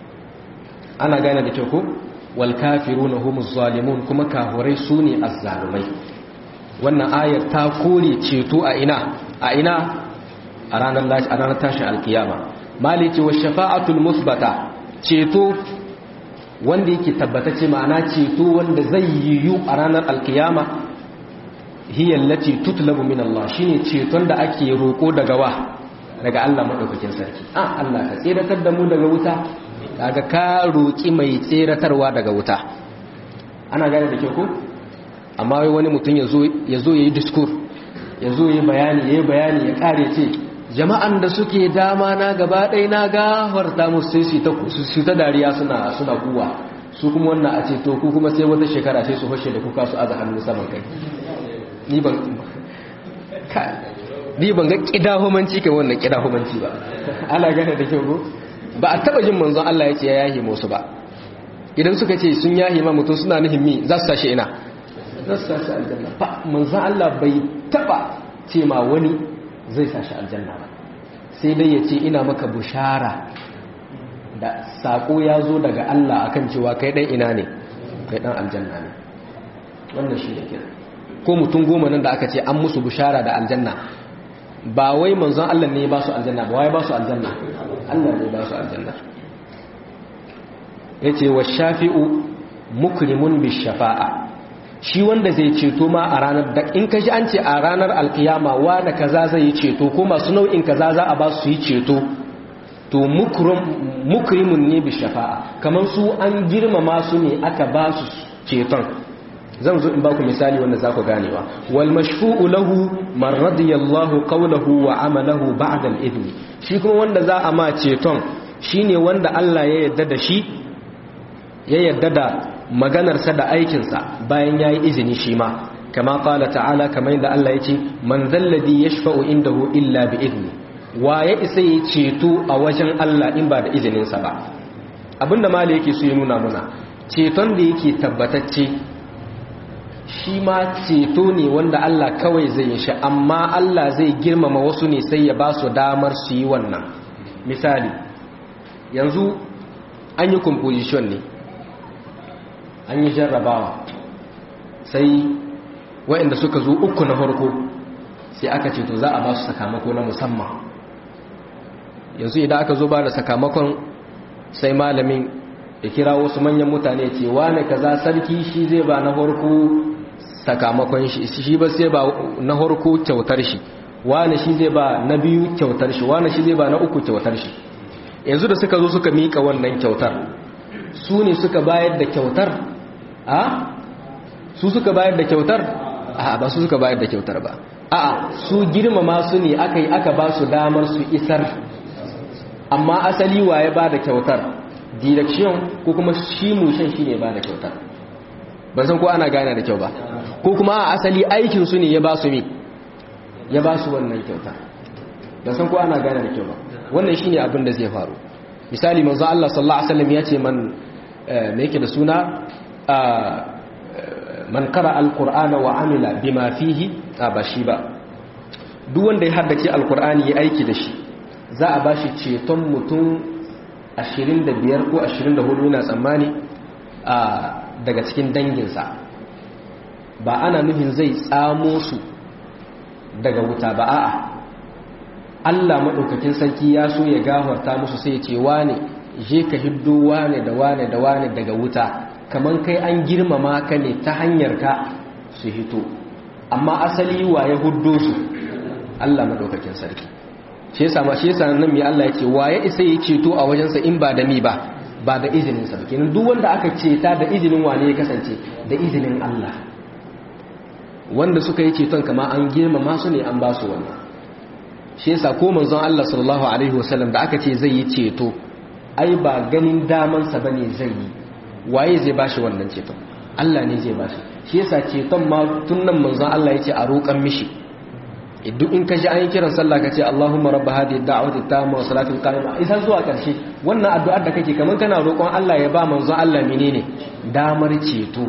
ana gane da kyau ko walkafiruna humuz zalimun kuma kahurai sune azzalumai wannan ayar ta kore ceto a ina a ina a ranar lashi a ranar tashin alkiyama maliki wa shafa'atul musbata ceto wanda yake tabbatace ma'ana ceto wanda zai yiwu a ranar alkiyama hiya allati tutlabu min Allah shine ceton da ake roko daga wa daga Allah madaukakin sarki ah Allah ka tsiratar da mu daga wuta kaga ka roƙi mai tseratarwa daga wuta ana gane da kyau ko amma wai wani mutum ya zo ya yi diskur ya zo ya yi bayani ya yi bayani ya ƙare ce jama'an da suke dama na gaba ɗaya na gafarta musu sai su ta dariya suna suna kuwa su kuma wannan a ce to ku kuma sai wata shekara sai su hoshe da kuka su aza hannu saman kai ni ban ni ban ga kidahumanci kai wannan kidahumanci ba ana gane da kyau ko ba a taba jin manzon Allah ya ce ya yahi musu ba idan suka ce sun yahi ma mutum suna nuhin mi za su sashi ina za su sashi aljanna ba manzon Allah bai taba ce ma wani zai sashi aljanna ba sai dai ya ce ina maka bushara da sako ya zo daga Allah akan cewa kai dan ina ne kai dan aljanna ne wannan shi da kira ko mutum goma nan da aka ce an musu bushara da aljanna ba wai manzon Allah ne ba su aljanna ba wai ba su aljanna Allah ne ba su aljanna yace wa shafi'u mukrimun bi shafa'a shi wanda zai ceto ma a ranar da in ka ji an ce a ranar alkiyama wanda kaza zai yi ceto ko masu nau'in kaza za a ba su yi ceto to mukrimun ne bi shafa'a kamar su an girmama su ne aka ba su ceton zan zo in baku misali wanda za ku ganewa wal mashfu'u lahu man radiyallahu qawluhu wa amalahu ba'da al-idn shi kuma wanda za a ma ceton shine wanda Allah ya yarda da shi ya yarda da maganarsa da aikinsa bayan ya yi izini shi ma kama kala ta'ala kamar yadda Allah ya ce man zalladi ya shafa'u indahu illa bi izini wa ya isa ya ceto a wajen Allah in ba da izininsa ba abinda mali yake so ya nuna muna ceton da yake tabbatacce shi ma ceto ne wanda Allah kawai zai yi shi amma Allah zai girmama wasu ne sai ya ba su damar su yi wannan misali yanzu an yi composition ne an yi jarrabawa sai waɗanda suka zo uku na farko sai aka ce to za a ba su sakamako na musamman yanzu idan aka zo ba da sakamakon sai malamin ya kira wasu manyan mutane ce wane kaza sarki shi zai ba na farko sakamakon shi shi ba sai ba na farko kyautar shi wane shi zai ba na biyu kyautar shi wane shi zai ba na uku kyautar shi yanzu da suka zo suka mika wannan kyautar su ne suka bayar da kyautar a su suka bayar da kyautar a ba su suka bayar da kyautar ba a su girmama su ne aka yi aka ba su damar su isar amma asali waye ba da kyautar direction ko kuma shi mushen shi ne ba da kyautar ban san ko ana gane da kyau ba ko kuma a asali aikin su ne ya ba su mi ya ba su wannan kyautar ban san ko ana gane da kyau ba wannan shine abin da zai faru misali manzo Allah sallallahu alaihi wasallam ya ce man me yake da suna man qara alqur'ana wa amila bima fihi ba shi ba duk wanda ya haddace alqur'ani ya aiki da shi za a bashi ceton mutum 25 ko 24 yana tsammani daga cikin danginsa ba ana nufin zai tsamo su daga wuta ba a'a Allah maɗaukakin sarki ya so ya gafarta musu sai ce wane je ka hiddo wane da wane da wane daga wuta kamar kai an girmama ka ne ta hanyar ka su hito amma asali wa ya huddo su Allah maɗaukakin sarki shi yasa ma shi yasa nan mai Allah ya ce wa ya isa ya ceto a wajensa in ba da mi ba ba da izinin sa kenan duk wanda aka ceta da izinin wane ya kasance da izinin Allah wanda suka yi ceton kama an girmama su ne an ba su wannan shi yasa ko manzon Allah sallallahu alaihi wasallam da aka ce zai yi ceto ai ba ganin daman sa bane zai yi waye zai bashi wannan ceton Allah ne zai bashi shi yasa ceton ma tun nan manzon Allah yace a roƙan mishi duk in ka ji an yi kiran sallah ka ce Allahumma rabb hadhihi ad-da'wati tamma wa salati qa'ima isa zuwa karshe wannan addu'ar da kake kaman kana roƙon Allah ya ba manzon Allah menene damar ceto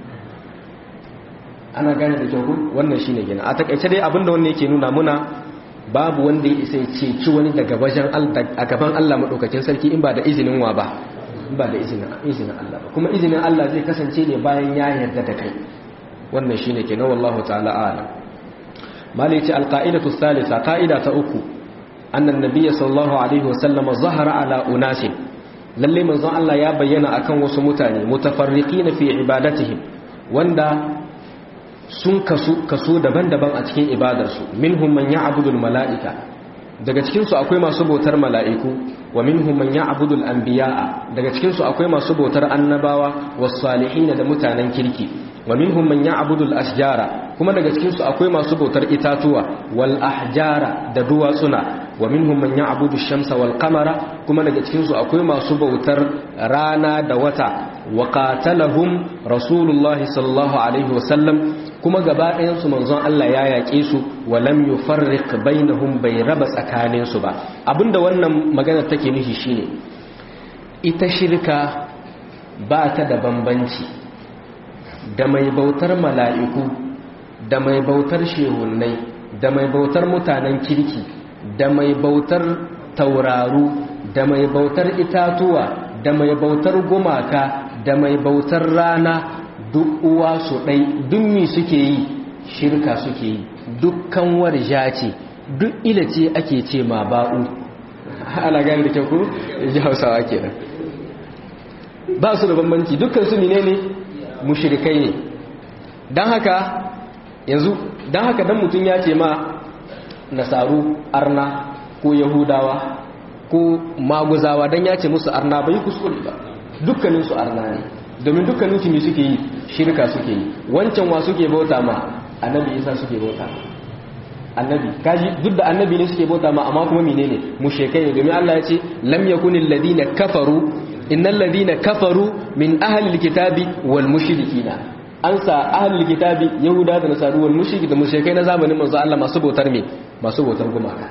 ana gane da kyau wannan shine gina a takaice dai abinda wannan yake nuna muna babu wanda ya isa ya ceci wani daga wajen a gaban Allah maɗaukakin sarki in ba da izinin wa ba in ba da izinin Allah ba kuma izinin Allah zai kasance ne bayan ya yarda da kai wannan shi ne kenan wallahu ta'ala ala mali ce alƙa'idatu salisa ƙa'ida ta uku annan nabiyya sallallahu alaihi wasallam zahara ala unasin lalle manzon Allah ya bayyana akan wasu mutane mutafarriqina fi ibadatihim wanda sun kaso kaso daban-daban a cikin ibadarsu minhum man ya'budu mala'ika daga cikin su akwai masu bautar mala'iku wa minhum man ya'budu al-anbiya'a daga cikin su akwai masu bautar annabawa was salihin da mutanen kirki wa minhum man ya'budu al-ashjara kuma daga cikin su akwai masu bautar itatuwa wal ahjara da duwatsuna wa minhum man ya'budu ash-shamsa wal qamara kuma daga cikin su akwai masu bautar rana da wata wa qatalahum rasulullahi sallallahu alaihi wasallam kuma gaba ɗayansu manzon Allah ya yaƙe su wa lam yufarriq bainahum bai raba tsakanin su ba abinda wannan magana take nufi shine ita shirka ba ta da bambanci da mai bautar mala'iku da mai bautar shehunnai da mai bautar mutanen kirki da mai bautar tauraru da mai bautar itatuwa da mai bautar gumaka da mai bautar rana duk uwa su ɗai duk mi suke yi shirka suke yi dukkan warja ce duk ila ce ake ce ma ba'u ana gani da kyau ku ji hausawa kenan ba su da bambanci dukkan su ne ne mushrikai ne don haka yanzu don haka dan mutum ya ce ma nasaru arna ko yahudawa ko maguzawa don ya ce musu arna bai kuskure ba dukkaninsu arna ne domin dukkanin su ne suke yi shirka suke yi wancan wa suke bauta ma annabi isa suke bauta annabi kaji duk da annabi ne suke bauta ma amma kuma menene mushrikai ne domin Allah ya ce lam yakunil ladina kafaru innal ladina kafaru min ahli alkitabi wal mushrikina an sa ahli alkitabi yahuda da nasaru wal mushriki da mushrikai na zamanin manzo Allah masu bautar me masu bautar gumaka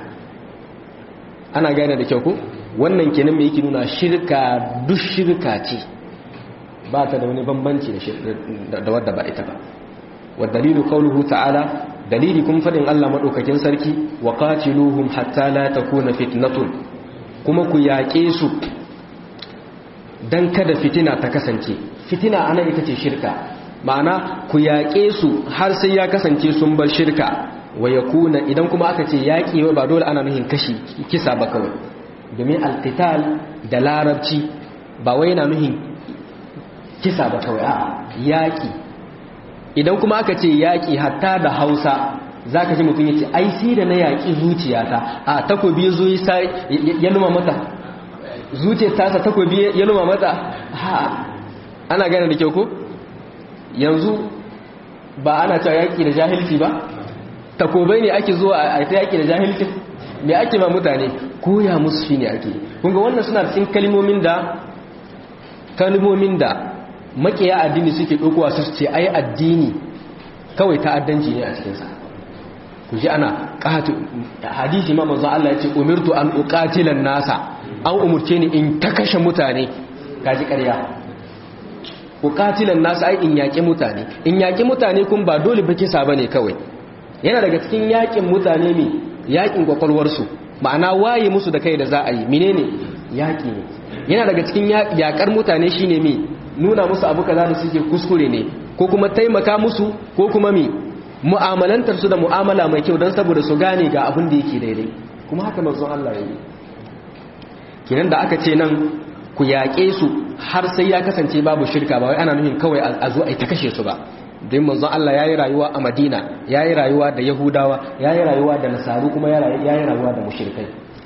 ana gane da kyau ko wannan kenan me yake nuna shirka duk shirka ce ba ta da wani bambanci da wadda ba ita ba wa dalilu qawluhu ta'ala dalili kun fadin Allah madaukakin sarki wa qatiluhum hatta la takuna fitnatun kuma ku yaƙe su dan kada fitina ta kasance fitina ana ita ce shirka ma'ana ku yaƙe su har sai ya kasance sun bar shirka wa yakuna idan kuma aka ce yaƙi ba dole ana nuhin kashi kisa ba kawai domin alqital da larabci ba wai yana nuhin kisa ba kawai a yaƙi idan kuma aka ce yaƙi hatta da hausa za ka ji mutum ya ce ai sai da na yaƙi zuciyata a takobi zo ya luma mata zuciyar tasa takobi ya luma mata ha ana gane da kyau ko yanzu ba ana cewa yaƙi da jahilci ba takobai ne ake zuwa a ta yaƙi da jahilci me ake ma mutane koya musu shi ne ake kunga wannan suna cikin kalmomin da kalmomin da makiya addini suke ɗaukowa su ce ai addini kawai ta'addanci ne a cikinsa ku ji ana ƙatu hadisi ma manzo Allah ya ce umirtu an uqatilan nasa an umurce ni in ta kashe mutane kaji ƙarya uqatilan nasa ai in yaƙi mutane in yaƙi mutane kun ba dole ba kisa bane kawai yana daga cikin yaƙin mutane ne yaƙin kwakwalwarsu ma'ana waye musu da kai da za a yi menene yaƙi ne yana daga cikin yaƙar mutane shine me nuna musu abu kaza da suke kuskure ne ko kuma taimaka musu ko kuma mi mu'amalantar su da mu'amala mai kyau don saboda su gane ga abin da yake daidai kuma haka manzon Allah ya yi kinan da aka ce nan ku yaƙe su har sai ya kasance babu shirka ba wai ana nufin kawai a zo a yi ta kashe su ba don manzon Allah ya yi rayuwa a Madina ya yi rayuwa da Yahudawa ya yi rayuwa da Nasaru kuma ya yi rayuwa da mushrikai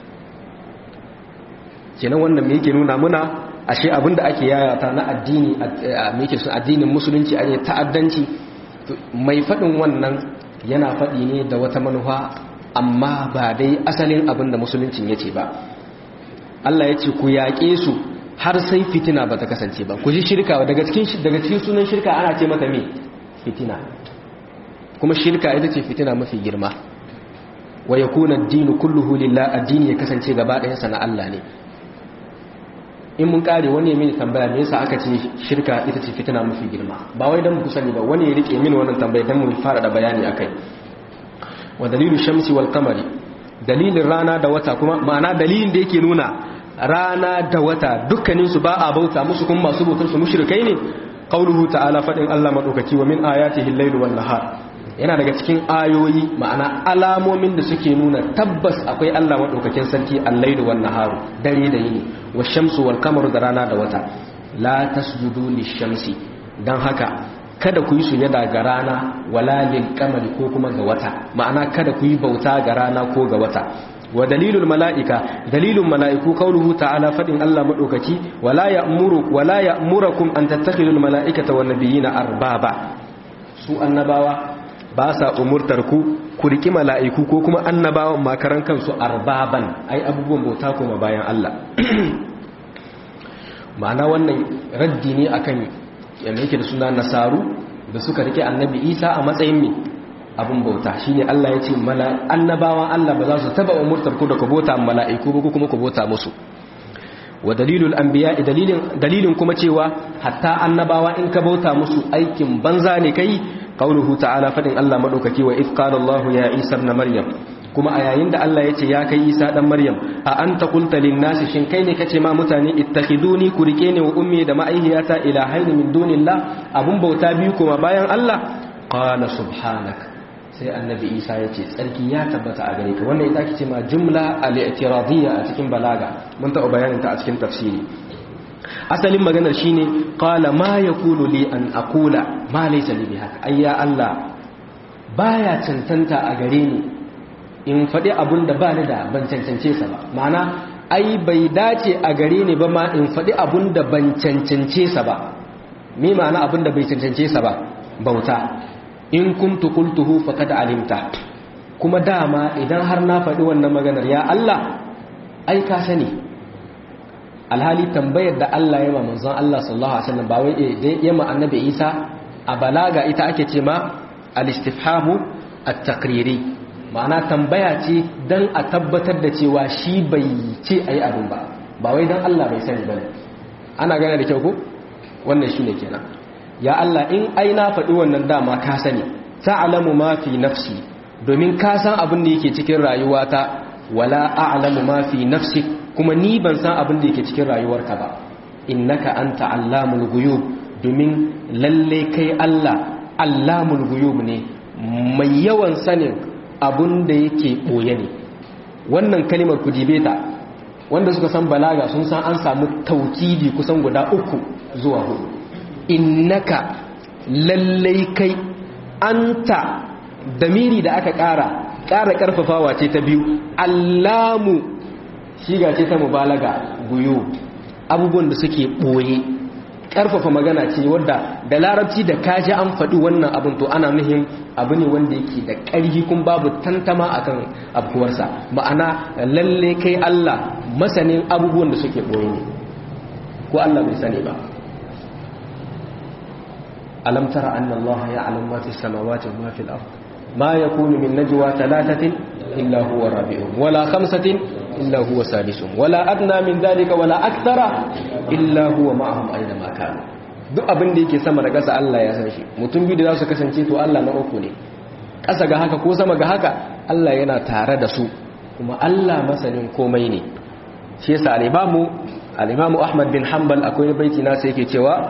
kenan wannan me yake nuna muna ashe abinda ake yayata na addini meke sun addinin musulunci a ne ta'addanci mai faɗin wannan yana faɗi ne da wata manufa amma ba dai asalin abinda musuluncin ya ce ba Allah ya ce ku yaƙe su har sai fitina ba ta kasance ba ku ji shirka daga cikin daga cikin sunan shirka ana ce mata me fitina kuma shirka ita ce fitina mafi girma wa yakuna ad-dinu kulluhu lillah addini ya kasance gaba ɗayansa na Allah ne in mun kare wani ya mini tambaya me yasa aka ce shirka ita ce fitina mafi girma ba wai dan mu sani ba wani ya rike mini wannan tambaya dan mu fara da bayani akai wa dalilu shamsi wal qamari dalilin rana da wata kuma ma'ana dalilin da yake nuna rana da wata dukkanin su ba a bauta musu kuma masu bautar su mushrikai ne qauluhu ta'ala fadin Allah madaukaki wa min ayatihi al-lailu wan nahar yana daga cikin ayoyi ma'ana alamomin da suke nuna tabbas akwai Allah maɗaukakin sarki allailu wan naharu dare da yini wa shamsu wal kamaru da rana da wata la tasjudu lishamsi dan haka kada ku yi sujada ga rana wala lil qamari ko kuma ga wata ma'ana kada ku yi bauta ga rana ko ga wata wa dalilul mala'ika dalilun mala'iku qauluhu ta'ala fadin Allah maɗaukaki wala ya'muru wala ya'murukum an tattakhidul mala'ikata wan nabiyina arbaba su annabawa ba sa umurtar ku ku riki mala'iku ko kuma annabawan makaran kansu arbaban ai abubuwan bauta kuma bayan Allah ma'ana wannan raddi ne akan yanda yake da suna nasaru da suka rike annabi isa a matsayin mai abin bauta shine Allah ya ce annabawan Allah ba za su taba umurtar ku da ku bauta mala'iku ba kuma ku bauta musu wa dalilul anbiya dalilin dalilin kuma cewa hatta annabawa in ka bauta musu aikin banza ne kai qauluhu ta'ala fadin Allah madaukaki wa if qala Allah ya Isa ibn Maryam kuma a yayin da Allah yace ya kai Isa dan Maryam a anta qulta lin nasi shin kai ne kace ma mutane ittakhiduni ku rike ni wa ummi da ma'aihiyata ilahaini min dunillah abun bauta biyu kuma bayan Allah qala subhanak sai annabi Isa yace tsarki ya tabbata a gare ka wannan ita ake ce ma jumla al-i'tiradiyya a cikin balaga mun taɓa bayanin ta a cikin tafsiri asalin maganar shine qala ma yakunu li an aqula ma laysa li bihaq ayya Allah baya cancanta a gare ni in faɗi abun da ba ni da ban cancance sa ba ma'ana ai bai dace a gare ni ba ma in faɗi abun da ban cancance sa ba me ma'ana abun da bai cancance sa ba bauta in kuntu qultuhu faqad alimta kuma dama idan har na faɗi wannan maganar ya Allah ai ka sani alhali tambayar da Allah ya ma manzon Allah sallallahu alaihi wasallam ba wai da ya ma annabi Isa a balaga ita ake ce ma al-istifhamu at-taqriri ma'ana tambaya ce dan a tabbatar da cewa shi bai ce ayi abin ba ba wai dan Allah bai sani bane ana gane da kyau ko wannan shine kenan ya Allah in ai na faɗi wannan dama ka sani ta'lamu ma fi nafsi domin ka san abin da yake cikin rayuwata wala a'lamu ma fi nafsi kuma ni ban san abin da yake cikin rayuwarka ba innaka anta allamul ghuyub domin lalle kai Allah allamul ghuyub ne mai yawan sanin abin da yake boye ne wannan kalimar ku dibe ta wanda suka san balaga sun san an samu taukidi kusan guda uku zuwa hudu innaka lallai kai anta damiri da aka ƙara ƙara ƙarfafawa ce ta biyu allamu shiga ce ta mubalaga guyo abubuwan da suke ɓoye ƙarfafa magana ce wadda da larabci da kaji an faɗi wannan abin to ana nuhin abu ne wanda yake da ƙarfi kun babu tantama akan abuwarsa ma'ana lalle kai Allah masanin abubuwan da suke ɓoye ne ko Allah bai sani ba alam tara anna Allah ya'lamu ma fi samawati wa ma fil ard ma yakunu min najwa thalathatin illa huwa rabi'uhum wala khamsatin illa huwa sadisuhum wala adna min dhalika wala akthara illa huwa ma'ahum aina ma kanu duk abin da yake sama da ƙasa Allah ya san shi mutum biyu da za su kasance to Allah na uku ne ƙasa ga haka ko sama ga haka Allah yana tare da su kuma Allah masanin komai ne shi yasa al-imamu al-imamu Ahmad bin Hanbal akwai baiti nasa yake cewa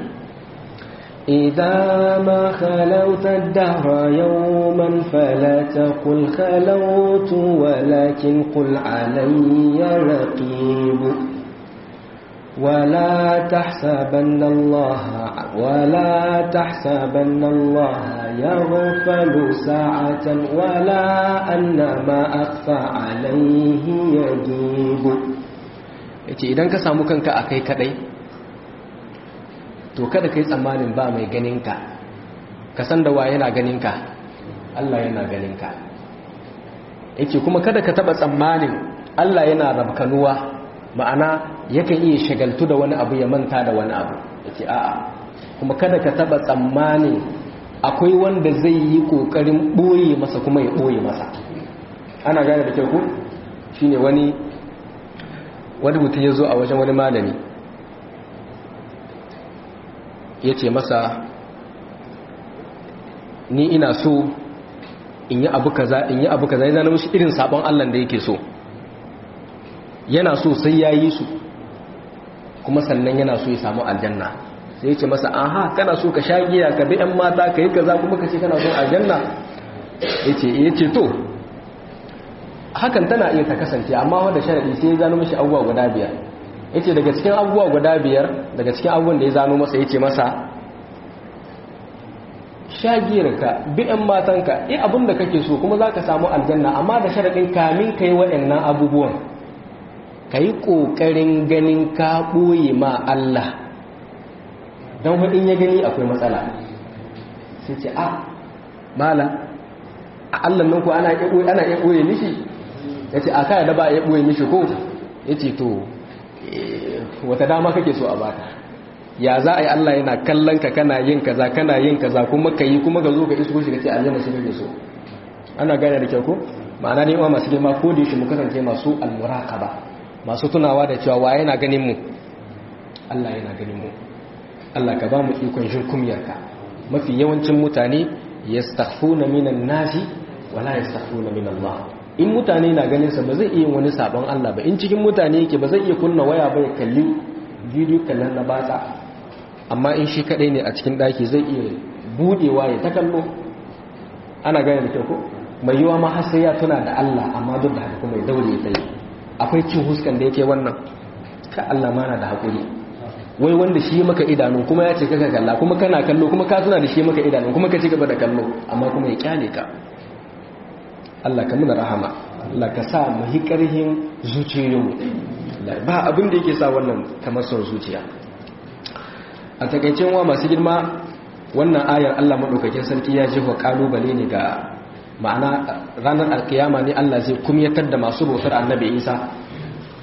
إذا ما خلوت الدهر يوما فلا تقل خلوت ولكن قل علي رقيب ولا تحسبن الله ولا تحسبن الله يغفل ساعة ولا أن ما أخفى عليه يجيب yace idan ka samu kanka akai kadai to kada ka yi tsammanin ba mai ganinka ka san da wa yana ganinka Allah yana ganinka yake kuma kada ka taba tsammanin Allah yana rabkanuwa ma'ana yakan iya shagaltu da wani abu ya manta da wani abu yake a'a kuma kada ka taba tsammanin akwai wanda zai yi kokarin boye masa kuma ya boye masa ana gane da kyau ku shine wani wani mutum ya zo a wajen wani malami ya ce masa ni ina so in yi abu kaza in yi abu kaza ya zana mushi irin sabon Allah da yake so yana so sai ya yi su kuma sannan yana so ya samu aljanna sai ya ce masa aha kana so ka sha giya ka bi 'yan mata ka yi kaza kuma ka ce kana son aljanna ya ce to hakan tana iya ta kasance amma wanda sharaɗi sai ya zano mashi abubuwa guda biyar ya ce daga cikin abubuwa guda biyar daga cikin abubuwan da ya zano masa ya ce masa shagiyarka bi'yan matanka yi abin da kake so kuma za ka samu aljanna amma da sharaɗin kamin ka yi waɗannan abubuwan ka yi ƙoƙarin ganin ka ɓoye ma Allah don haɗin ya gani akwai matsala sai ce a mala a Allah nan ko ana iya ɓoye mishi ya ce a kaya da ba a iya ɓoye mishi ko ya ce to wata dama kake so a baka ya za a yi Allah yana kallon ka kana yin kaza kana yin kaza kuma ka yi kuma ka zo ka isko shi ka ce aljanna shi kake so ana gane da kyau ko ma'ana ne ma masu girma ko da yake mu kasance masu almuraqaba masu tunawa da cewa wa yana ganin mu Allah yana ganin mu Allah ka ba mu ikon jin kumyarka mafi yawancin mutane yastakhfuna minan nasi wala yastakhfuna min Allah in mutane na ganin sa ba zai iya wani sabon Allah ba in cikin mutane yake ba zai iya kunna waya ba ya kalli bidiyo kallon na batsa amma in shi kadai ne a cikin daki zai iya budewa ya ta kallo ana gane da kyau ko mai yiwa ma har sai ya tuna da Allah amma duk da haka kuma ya daure ya tsaye akwai cin huskan da yake wannan ka Allah ma na da hakuri wai wanda shi maka idanu kuma ya ce kaka kalla kuma kana kallo kuma ka tuna da shi maka idanu kuma ka ci gaba da kallo amma kuma ya kyale ka Allah ka muna rahama Allah ka sa mu hi karhin zuciyoyinmu ba abin da yake sa wannan kamar son zuciya a takaicin wa masu girma wannan ayar Allah madaukakin sarki ya jefa kalubale ne ga ma'ana ranar alkiyama ne Allah zai kumyatar da masu bautar annabi Isa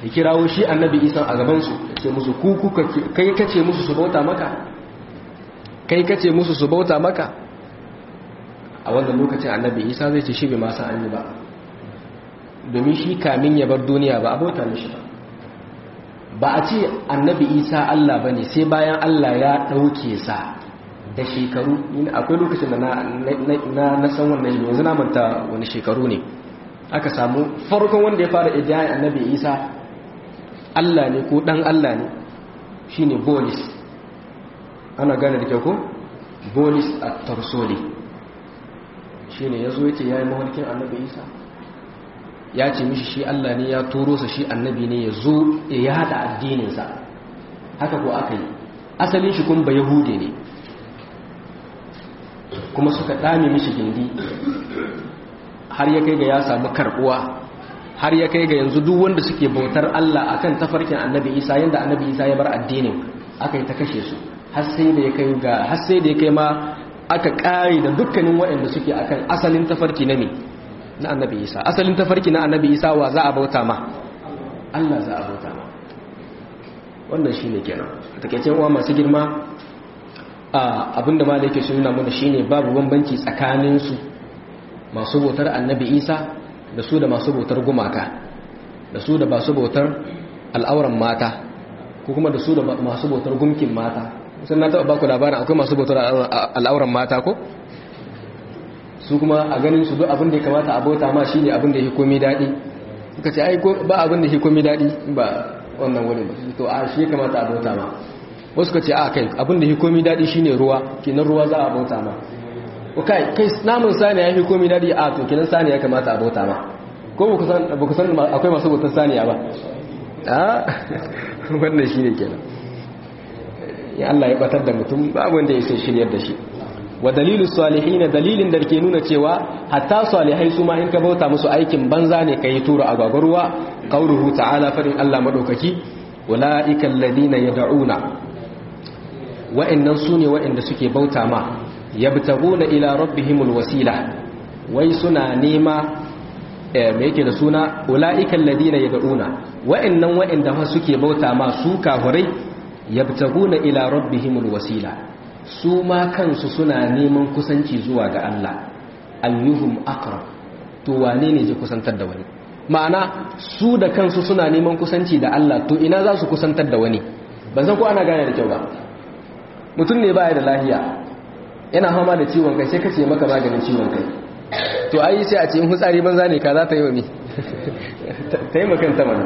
ya kirawo shi annabi isa a gabansu ya ce musu ku kai kace musu su bauta maka kai kace musu su bauta maka a wannan lokacin annabi isa zai ce shi bai masa an yi ba domin shi kamin ya bar duniya ba a bauta mishi ba ba a ce annabi isa allah ba ne sai bayan allah ya ɗauke sa da shekaru akwai lokacin da na san wannan yanzu na manta wani shekaru ne aka samu farkon wanda ya fara idiyayen annabi isa allah ne ko dan allah ne shine bolis ana gane da kyau ko bolis a tarsoli shine ya zo ya ce ya yi mawarkin annabi isa ya ce mishi shi allah ne ya turo sa shi annabi ne ya zo ya yada addininsa haka ko aka yi asalin shi kun ba yahude ne kuma suka dame mishi gindi har ya kai ga ya samu karbuwa har ya kai ga yanzu duk wanda suke bautar Allah akan tafarkin Annabi Isa yanda Annabi Isa ya bar addinin aka yi ta kashe su har sai da ya kai ga har sai da ya kai ma aka kare da dukkanin waɗanda suke akan asalin tafarki na me na Annabi Isa asalin tafarki na Annabi Isa wa za a bauta ma Allah za a bauta ma wannan shine kenan takeice uwa masu girma abinda ma da yake suna mana shine babu bambanci tsakanin su masu bautar annabi isa da su da masu bautar gumaka da su da masu bautar al'auran mata ko kuma da su da masu bautar gumkin mata sun na taɓa baku labarin akwai masu bautar al'auran mata ko su kuma a ganin su duk abin da ya kamata a bauta ma shine abin da ya komi daɗi suka ce ai ba abin da ya komi daɗi ba wannan wani ba to a shi ya kamata a bauta ma wasu ka ce a kai abin da ya komi daɗi shine ruwa kenan ruwa za a bauta ma kai kai namun saniya ya fi komi daɗi a to kenan saniya kamata a bauta ma ko ba ku san akwai masu bautar saniya ba a wannan shi ne kenan ya Allah ya batar da mutum ba wanda ya sai shiryar da shi wa dalilu salihin dalilin da ke nuna cewa hatta salihai su ma in ka bauta musu aikin banza ne kai tura a gwagwarwa qauluhu ta'ala farin Allah madaukaki ulaika alladhina yad'una wa'annan sune wa'anda suke bauta ma yabtaguna ila rabbihimul wasila wai suna nema me yake da suna ulaika alladhina yad'una wa'annan wa'anda fa suke bauta ma su kafirai yabtaguna ila rabbihimul wasila su ma kansu suna neman kusanci zuwa ga Allah ayyuhum aqrab to wane ne zai kusantar da wani ma'ana su da kansu suna neman kusanci da Allah to ina za su kusantar da wani ban san ko ana gane da kyau ba mutum ne baya da lafiya yana fama da ciwon kai sai ka ce maka maganin ciwon kai to ai sai a ce in hutsari banza ne ka za ta yi wa mi ta yi makanta mana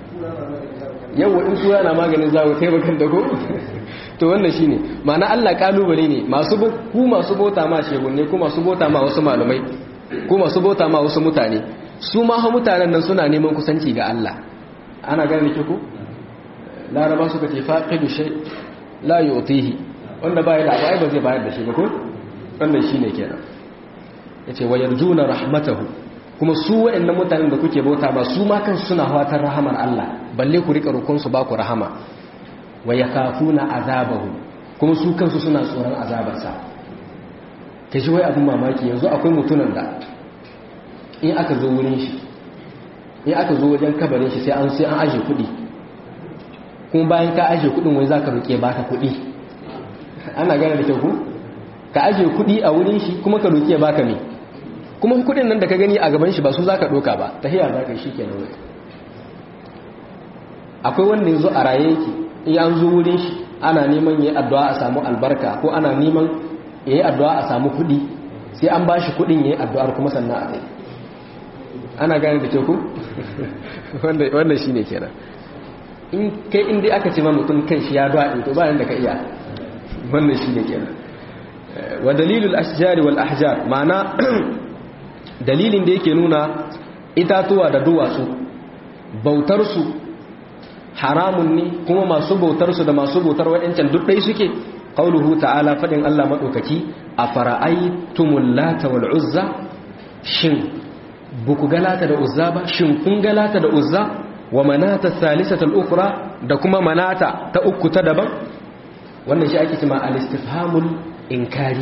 yawa in tura na maganin zawo ta yi makanta ko to wannan shi ne ma'ana allah kalubale ne ku masu bota ma shegunne ku masu bota ma wasu malumai ku masu bota ma wasu mutane su ma ha mutanen nan suna neman kusanci ga allah ana gane ki ku laraba suka ce faqidu shay la yutihi wanda baya da abu ai ba zai bayar da shi ba ko wannan shine kenan yace wa yarjuna rahmatahu kuma su wayannan mutanen da kuke bauta ba su ma kansu suna fatan rahamar Allah balle ku rika rukun su ba ku rahama wa yakafuna azabahu kuma su kansu suna tsoron azabarsa kaji wai abun mamaki yanzu akwai mutunan da in aka zo wurin shi in aka zo wajen kabarin shi sai an sai an aje kuɗi kuma bayan ka aje kuɗin wai zaka roke baka kuɗi ana gane da kyau ku ka aje kuɗi a wurin shi kuma ka roki ya baka me kuma kuɗin nan da ka gani a gaban shi ba su zaka doka ba tahiya zaka yi shikenan wai akwai wanda yanzu a raye yake in an zo wurin shi ana neman yayi addu'a a samu albarka ko ana neman yayi addu'a a samu kuɗi sai an bashi kuɗin yayi addu'ar kuma sannan a kai ana gane da kyau ku wanda wannan shine kenan in kai in dai aka ce ma mutum kan shi ya daɗe to bayan da ka iya wannan shi ne kenan wa dalilul ashjari wal ahjar ma'ana dalilin da yake nuna itatuwa da duwatsu bautar su haramun ne kuma masu bautar su da masu bautar waɗancan duk dai suke qauluhu ta'ala fadin Allah madaukaki afara'aytumul lata wal uzza shin buku galata da uzza ba shin kun galata da uzza wa manata thalithatul ukhra da kuma manata ta uku ta daban wannan shi ake cewa al-istifhamul inkari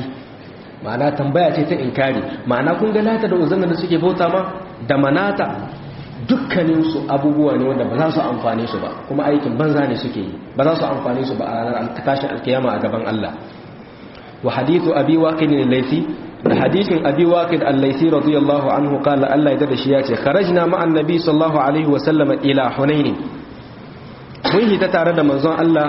ma'ana tambaya ce ta inkari ma'ana kun ga lata da uzanna da suke bauta ma da manata dukkaninsu abubuwa ne wanda ba za su amfane su ba kuma aikin banza ne suke yi ba za su amfane su ba a ranar tashin alkiyama a gaban Allah wa hadithu abi waqid al-laythi da hadithin abi waqid al-laythi radiyallahu anhu qala Allah ya dada shi ya ce kharajna ma'an nabi sallallahu alaihi wa sallam ila hunain mun hita tare da manzon Allah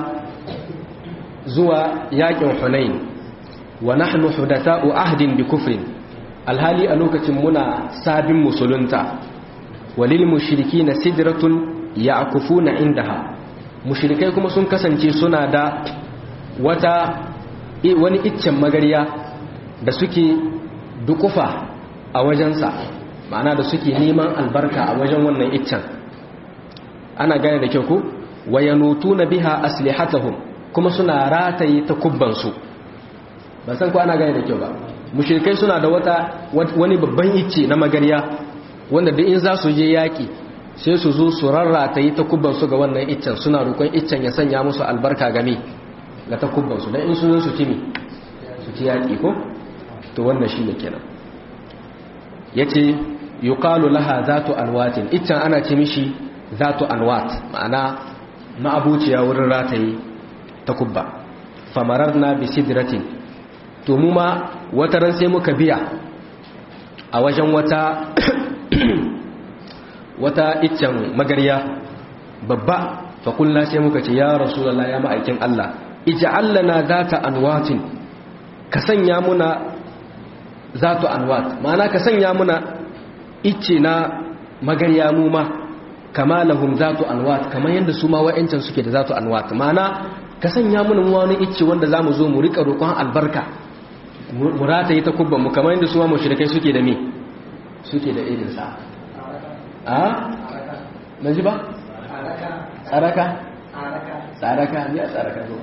zuwa yakin hunain wa nahnu hudatha'u ahdin bi kufrin alhali a lokacin muna sabin musulunta walil mushrikina sidratun ya'kufuna indaha mushrikai kuma sun kasance suna da wata wani iccen magariya da suke dukufa a wajensa ma'ana da suke neman albarka a wajen wannan iccen ana gane da kyau ko wayanutuna biha aslihatahum kuma suna rataye ta kubbansu ba san ko ana gane da kyau ba mushrikai suna da wata wani babban icce na magariya wanda duk in za su je yaki sai su zo su rarrataye ta kubbansu ga wannan iccen suna roƙon iccen ya sanya musu albarka game ga ta kubbansu dan in su zo su ci mi su ci yaki ko to wannan shine kenan yace yuqalu laha zatu alwatin iccen ana ce mishi zatu alwat ma'ana ma'abuciya wurin rataye ta kubba famararna bi sidratin to mu ma wata ran sai muka biya a wajen wata wata iccen magarya babba fa kullu sai muka ce ya rasulullahi ya ma'aikin Allah ij'al lana zata anwatin ka sanya muna zatu anwat ma'ana ka sanya muna icce na magarya mu ma kama lahum zatu anwat kamar yadda su ma wa'ancan suke da zatu anwat ma'ana ka sanya muna wani icce wanda zamu zo mu rika roƙon albarka mu rataye ta kubban mu kamar yadda su ma mushrikai suke da me suke da irin sa a ban ji ba tsaraka tsaraka ni a tsaraka zo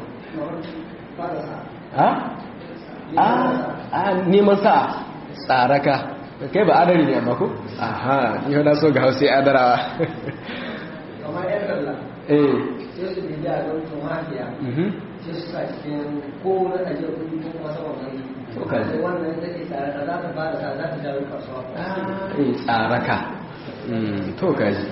a a a neman sa tsaraka kai ba adari ne amma ko aha ni na so ga hausa adarawa kamar yan kalla eh sai su bi da don tumatiya mhm sai su sa cikin ko na ajiyar kudi ko kuma saman wani To ka ji. sai wannan da ke tare da za ta ba da sa za ta jawo kasuwa eh tsaraka Mm, to kaji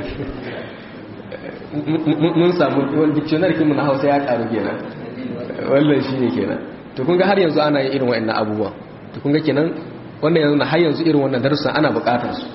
mun samu wani dictionary kinmu na hausa ya karu kenan wannan shi ne kenan to kun ga har yanzu ana yin irin wa'annan abubuwan to kun ga kenan wannan yanzu na har yanzu irin wannan darussan ana bukatar su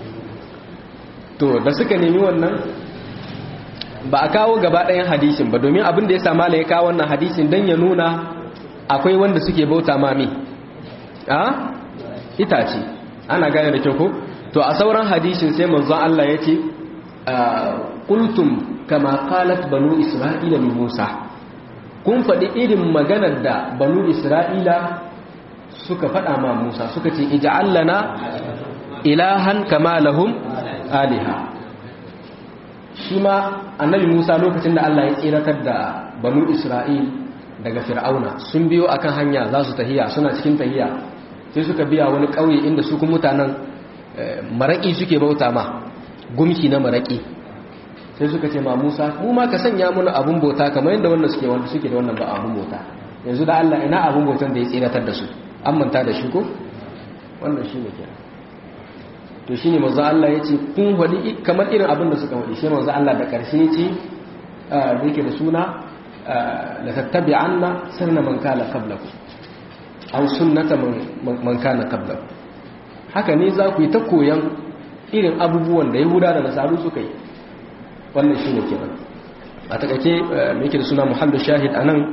to da suka nemi wannan ba a kawo gaba ɗayan hadisin ba domin abin da ya sama ya kawo wannan hadisin don ya nuna akwai wanda suke bauta mami a itace ana gane da kyau ko to a sauran hadisin sai manzon Allah ya ce qultum kama qalat banu isra'ila li Musa kun faɗi irin maganar da banu isra'ila suka faɗa ma Musa suka ce ij'al lana ilahan kama lahum aliha shi ma annabi Musa lokacin da Allah ya tsiratar da banu Isra'il daga Fir'auna sun biyo akan hanya za su tahiya suna cikin tahiya sai suka biya wani ƙauye inda su kuma mutanen maraƙi suke bauta ma gumki na maraƙi sai suka ce ma Musa mu ma ka sanya mana abun bauta kamar yadda wannan suke wanda suke da wannan ba abun bauta yanzu da Allah ina abun bautan da ya tsiratar da su an manta da shi ko wannan shi ne kenan to shi ne manzo Allah ya ce kun wadi kamar irin abin da suka wadi shi manzo Allah da ƙarshe ya ce da yake da suna la tattabi'anna sirna man kana qablakum aw sunnata man kana qablakum haka ne za ku yi ta koyan irin abubuwan da yahuda da nasaru suka yi wannan shi ne kenan a takake mai da suna muhallu shahid a nan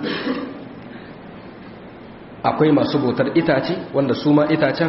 akwai masu bautar itace wanda su ma itacen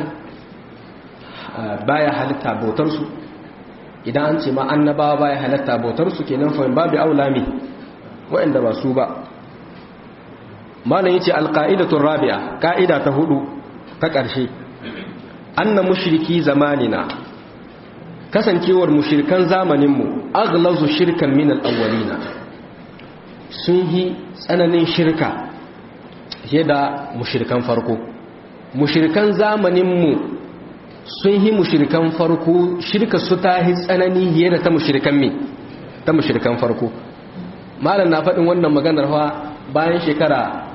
baya halitta bautarsu idan an ce ma annabawa baya halitta bautarsu kenan fa babu aulami waɗanda ba su ba malam yace alqaidatu rabi'a ka'ida ta hudu ta ƙarshe anna mushriki zamanina kasancewar mushrikan zamaninmu aglazu shirkan min al-awwalina sun yi tsananin shirka fiye da mushrikan farko mushrikan zamaninmu sun yi mushrikan farko shirka su ta yi tsanani fiye da ta mushrikan me ta mushrikan farko malam na faɗin wannan maganar fa bayan shekara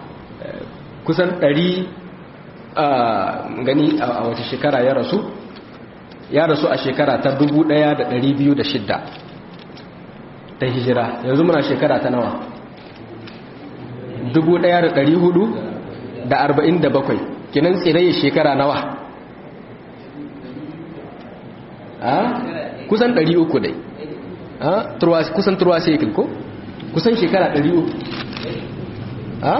kusan ɗari gani a wace shekara ya rasu ya rasu a shekara ta 1206 ta hijira yanzu muna shekara ta nawa 1447 kinan tsiraye shekara nawa a kusan 300 dai a kusan turwa sekil ko kusan shekara 300 a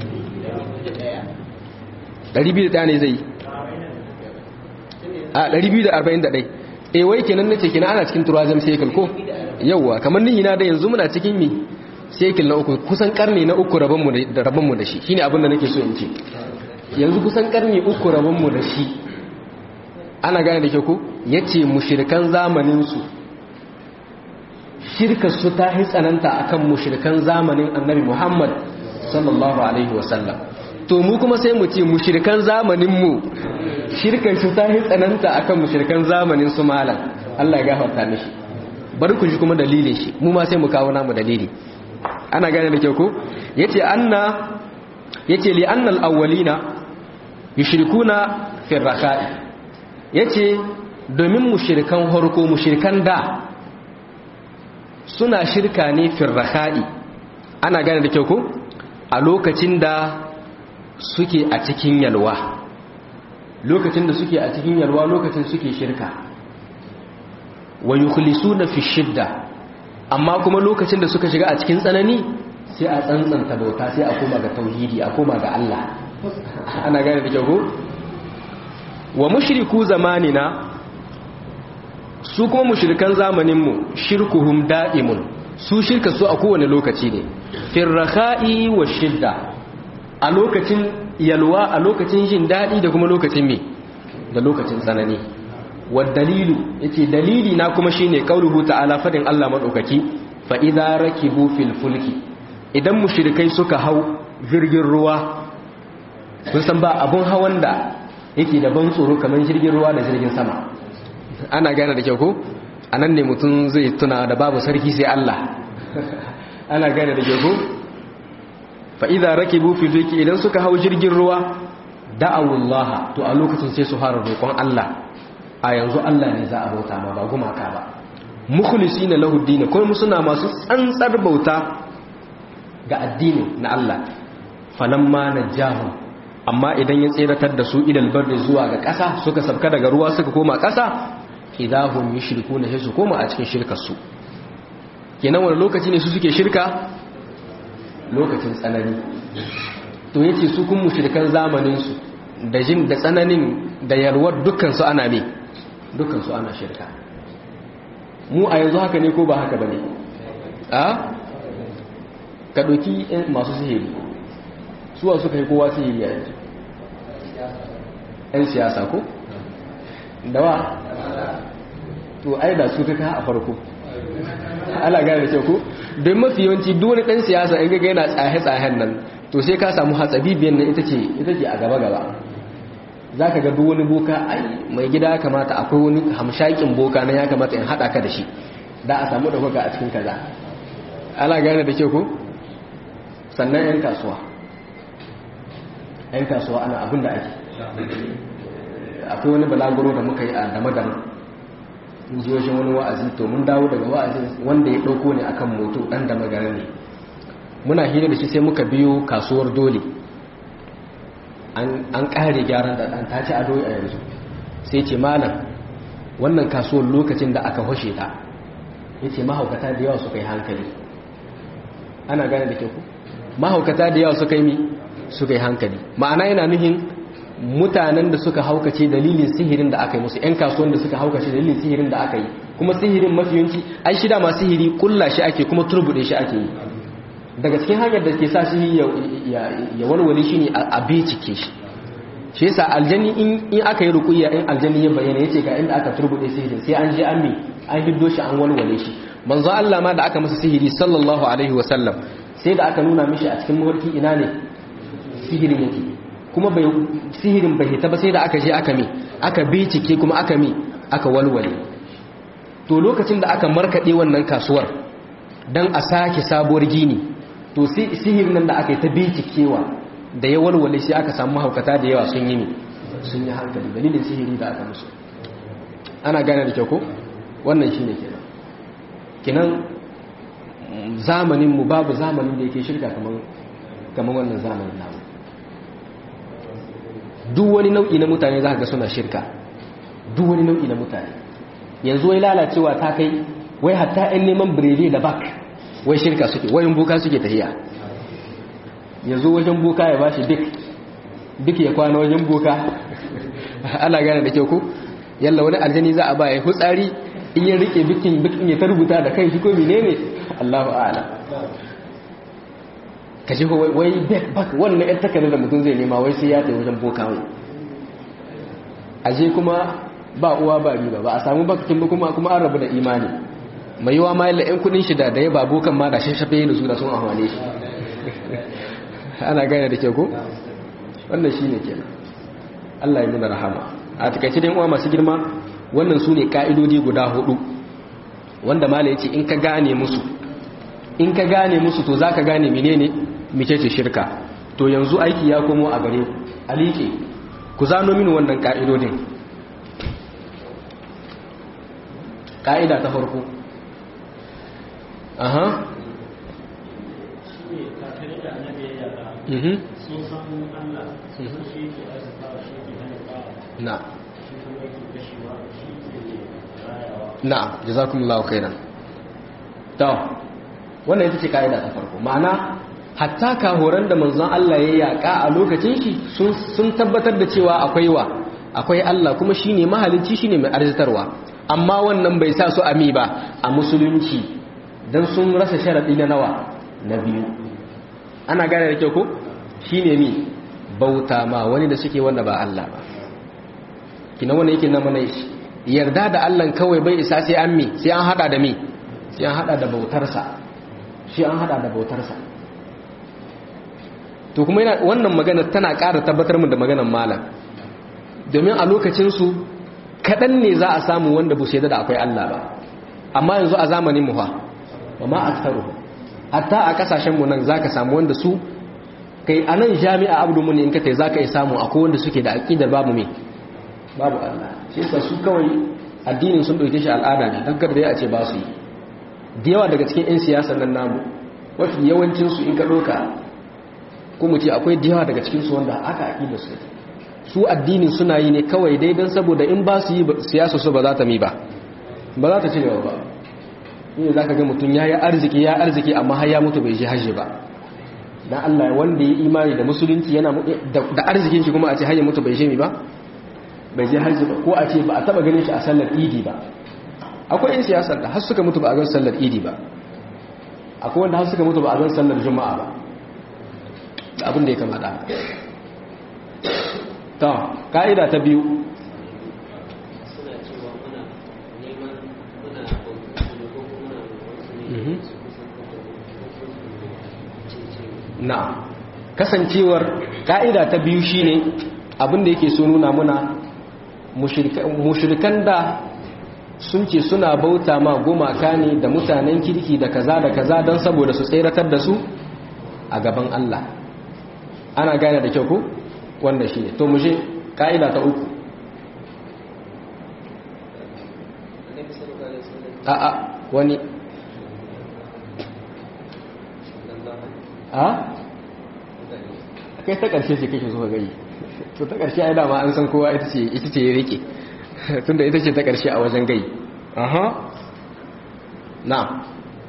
201 ne zai a 241 e wai kenan nace kenan ana cikin turazim sekil ko yauwa kamar ni ina da yanzu muna cikin mi sekil na uku kusan karni na uku rabonmu da rabonmu da shi shine abin da nake so in ce yanzu kusan karni uku rabonmu da shi ana gane da ke ku yace mushrikan zamanin su shirka su ta hi tsananta akan mushrikan zamanin annabi Muhammad sallallahu alaihi wasallam to mu kuma sai mu ce mushrikan zamanin mu shirkan su ta hi tsananta akan mushrikan zamanin su malam Allah ya gafarta mishi bari ku ji kuma dalilin shi mu ma sai mu kawo namu dalili ana gane da kyau ko yace anna yace li anna al-awwalina yushrikuna fi ar-rakha'i yace domin mushrikan harko mushrikan da suna shirka ne fi ar-rakha'i ana gane da kyau ko a lokacin da suke a cikin yalwa lokacin da suke a cikin yalwa lokacin suke shirka wa yukhlisuna fi shidda amma kuma lokacin da suka shiga a cikin tsanani sai a tsantsanta bauta sai a koma ga tauhidi a koma ga Allah ana gane da kyau wa mushriku zamanina su kuma mushrikan zamanin mu shirkuhum da'imun su shirka su a kowane lokaci ne firraha'i wa shidda a lokacin yalwa a lokacin jin daɗi da kuma lokacin me da lokacin tsanani dalilu yace dalili na kuma shine qauluhu ta'ala fadin Allah madaukaki fa idza rakibu fil fulki idan mushrikai suka hau jirgin ruwa sun san ba abun hawan da yake da ban tsoro kamar jirgin ruwa da jirgin sama ana gane da kyau ko anan ne mutum zai tuna da babu sarki sai Allah ana gane da kyau ko fa idza rakibu fil fulki idan suka hau jirgin ruwa da'awullaha to a lokacin sai su fara roƙon Allah a yanzu Allah ne za a bauta ma ba gumaka ba mukhlisina lahu din kuma suna masu tsantsar bauta ga addini na Allah falamma najahum amma idan ya tseratar da su ilal barri zuwa ga ƙasa suka sabka daga ruwa suka koma ƙasa idahum yushrikuna sai su koma a cikin shirkar su kenan wani lokaci ne su suke shirka lokacin tsanani to yace su kun mushrikan zamanin su da jin da tsananin da yalwar dukkan su ana ne dukkan su ana shirka mu a yanzu haka ne ko ba haka bane a ka doki masu sihiri suwa suka yi kowa sihiri a yanzu yan siyasa ko dawa to ai da su kaka a farko ala gane da kyau ko don mafi yawanci dole ɗan siyasa in ga yana tsahe-tsahen nan to sai ka samu hatsabibiyan nan ita ce ita ce a gaba-gaba za ka ga wani boka ai mai gida ya kamata akwai wani hamshakin boka na ya kamata in haɗa ka da shi da a samu ɗaukaka a cikin kaza ala gane da kyau ko sannan 'yan kasuwa 'yan kasuwa ana abin da ake akwai wani balaguro da muka yi a dama-dama mun ji wajen wani wa'azi to mun dawo daga wa'azin wanda ya ɗauko ne akan moto ɗan da magana ne muna hira da shi sai muka biyo kasuwar dole an ƙare gyaran da ɗan ta ci ado a yanzu sai ce malam wannan kasuwar lokacin da aka hoshe ta ya ce mahaukata da yawa suka yi hankali ana gane da ke ku mahaukata da yawa suka yi mi suka yi hankali ma'ana yana nuhin mutanen da suka haukace dalilin sihirin da aka yi musu 'yan kasuwan da suka haukace dalilin sihirin da aka yi kuma sihirin mafiyanci ai shida ma sihiri kulla shi ake kuma turbude shi ake yi daga cikin hanyar da ke sa shi ya walwale shi ne a bincike shi shi yasa aljani in aka yi rukuya in aljani ya bayyana yace ga inda aka turbude sihirin sai an je an mi an hiddo shi an walwale shi manzo Allah ma da aka masa sihiri sallallahu alaihi wa sallam sai da aka nuna mishi a cikin mawarki ina ne sihirin yake kuma bai sihirin bai hita ba sai da aka je aka mi aka bincike kuma aka mi aka walwale to lokacin da aka markade wannan kasuwar dan a sake sabuwar gini to sihirin nan da aka yi ta bincikewa da ya walwale shi aka samu haukata da yawa sun yi ne sun yi hankali dalilin sihiri da aka musu ana gane da kyau ko wannan shine kenan kenan zamanin mu babu zamanin da yake shirka kamar kamar wannan zamanin namu duk wani nau'i na mutane za ka ga suna shirka duk wani nau'i na mutane yanzu wai lalacewa ta kai wai hatta 'yan neman birede da bak wai shirka suke wayan buka suke tafiya yanzu wajen buka ya bashi duk duk ya kwana wajen buka ana gane da kyau ko yalla wani aljani za a ba ya hutsari in ya rike bikin bikin ya tarbuta da kai shi ko menene Allahu a'lam ka ji wai back back wannan yan takardar da mutum zai nema wai sai ya tsaye wajen boka wai aje kuma ba uwa ba riba ba a samu bakakin ba kuma kuma an rabu da imani mai yiwa ma yalla yan kudin shi da da ya ba bokan ma da shashafe yin su da sun ahwane shi ana gane da ke ko wannan shine kenan Allah ya nuna rahama a takaice dai uwa masu girma wannan su ne ka'idodi guda hudu wanda mala ya ce in ka gane musu in ka gane musu to za ka gane menene mecece shirka to yanzu aiki ya komo a gare a liƙe ku zano mini wannan ka'idodin ka'ida ta farko aha mhm na na'am jazakumullahu khairan to wannan ita ce kaida ta farko ma'ana hatta kahoran da manzon Allah ya yaka a lokacin shi sun tabbatar da cewa akwai wa akwai Allah kuma shine mahalicci shine mai arzitarwa amma wannan bai sa su ami ba a musulunci dan sun rasa sharadi na nawa na biyu ana gane da kyau ko shine mi bauta ma wani da suke wanda ba Allah ba kina wannan yake na mana shi yarda da Allah kawai bai isa sai an mi sai an hada da mi sai an hada da bautarsa shi an hada da bautarsa to kuma yana wannan magana tana ƙara tabbatar mu da maganar malam domin a lokacin su kadan ne za a samu wanda bu sai da akwai Allah ba amma yanzu a zamanin mu fa wa ma aktharu hatta a kasashen mu nan zaka samu wanda su kai anan jami'a abdu mun in ka tai zaka yi samu akwai wanda suke da aqidar babu me babu Allah shi yasa su kawai addinin sun dauke shi al'ada ne dan kada a ce ba su yi da yawa daga cikin 'yan siyasa nan namu wafi yawancin su in ka doka ko mu ce akwai da yawa daga cikin su wanda aka aqida su su addinin suna yi ne kawai dai dan saboda in ba su yi siyasa su ba za ta mi ba ba za ta ci gaba ba ne zaka ga mutum yayi arziki ya arziki amma har ya mutu bai je hajji ba dan Allah wanda ya imani da musulunci yana da arzikin shi kuma a ce har ya mutu bai je mi ba bai je hajji ba ko a ce ba a taba ganin shi a sallar idi ba akwai yin siyasar da har suka mutu ba a gan sallar idi ba akwai wanda har suka mutu ba a gan sallar juma'a ba da abin da ya kama da ta ka'ida ta biyu na kasancewar ka'ida ta biyu shine abin da yake so nuna muna mushrikan da sun ce suna bauta ma gumaka ne da mutanen kirki da kaza da kaza don saboda su tseratar da su a gaban Allah ana gane da kyau ko wanda shi ne to mu je ka'ida ta uku a a wani a kai ta ƙarshe ce kake so ka gani to ta ƙarshe ai dama an san kowa ita ce ita ce ya rike tunda ita ce ta ƙarshe a wajen gai aha na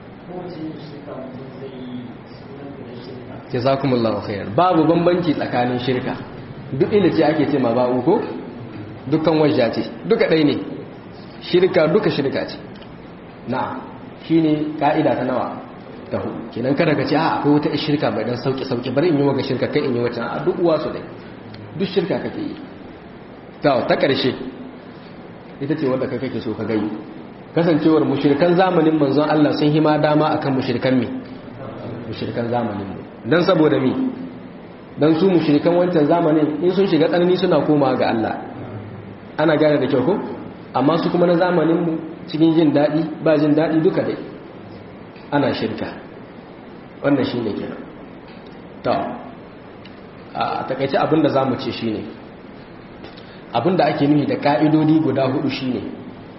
jazakumullahu khairan babu bambanci tsakanin shirka duk inda ce ake ce ma ba uku dukkan wajja ce duka ɗai ne shirka duka shirka ce na shine ka'ida ta nawa ta hudu kenan kada ka ce a akwai wata shirka bai dan sauki sauki bari in yi waga shirka kai in yi wata a duk uwa su dai duk shirka kake yi ta ta ƙarshe ita ce wanda kai kake so ka gai kasancewar mushrikan zamanin manzon Allah sun hima dama akan mushrikan me mushrikan zamanin mu dan saboda me dan su mushrikan wancan zamanin in sun shiga tsanani suna komawa ga Allah ana gane da kyau ko amma su kuma na zamanin mu cikin jin dadi ba jin dadi duka dai ana shirka wannan shine kenan to a takaice abinda zamu ce shine abinda ake nufi da ka'idodi guda hudu shine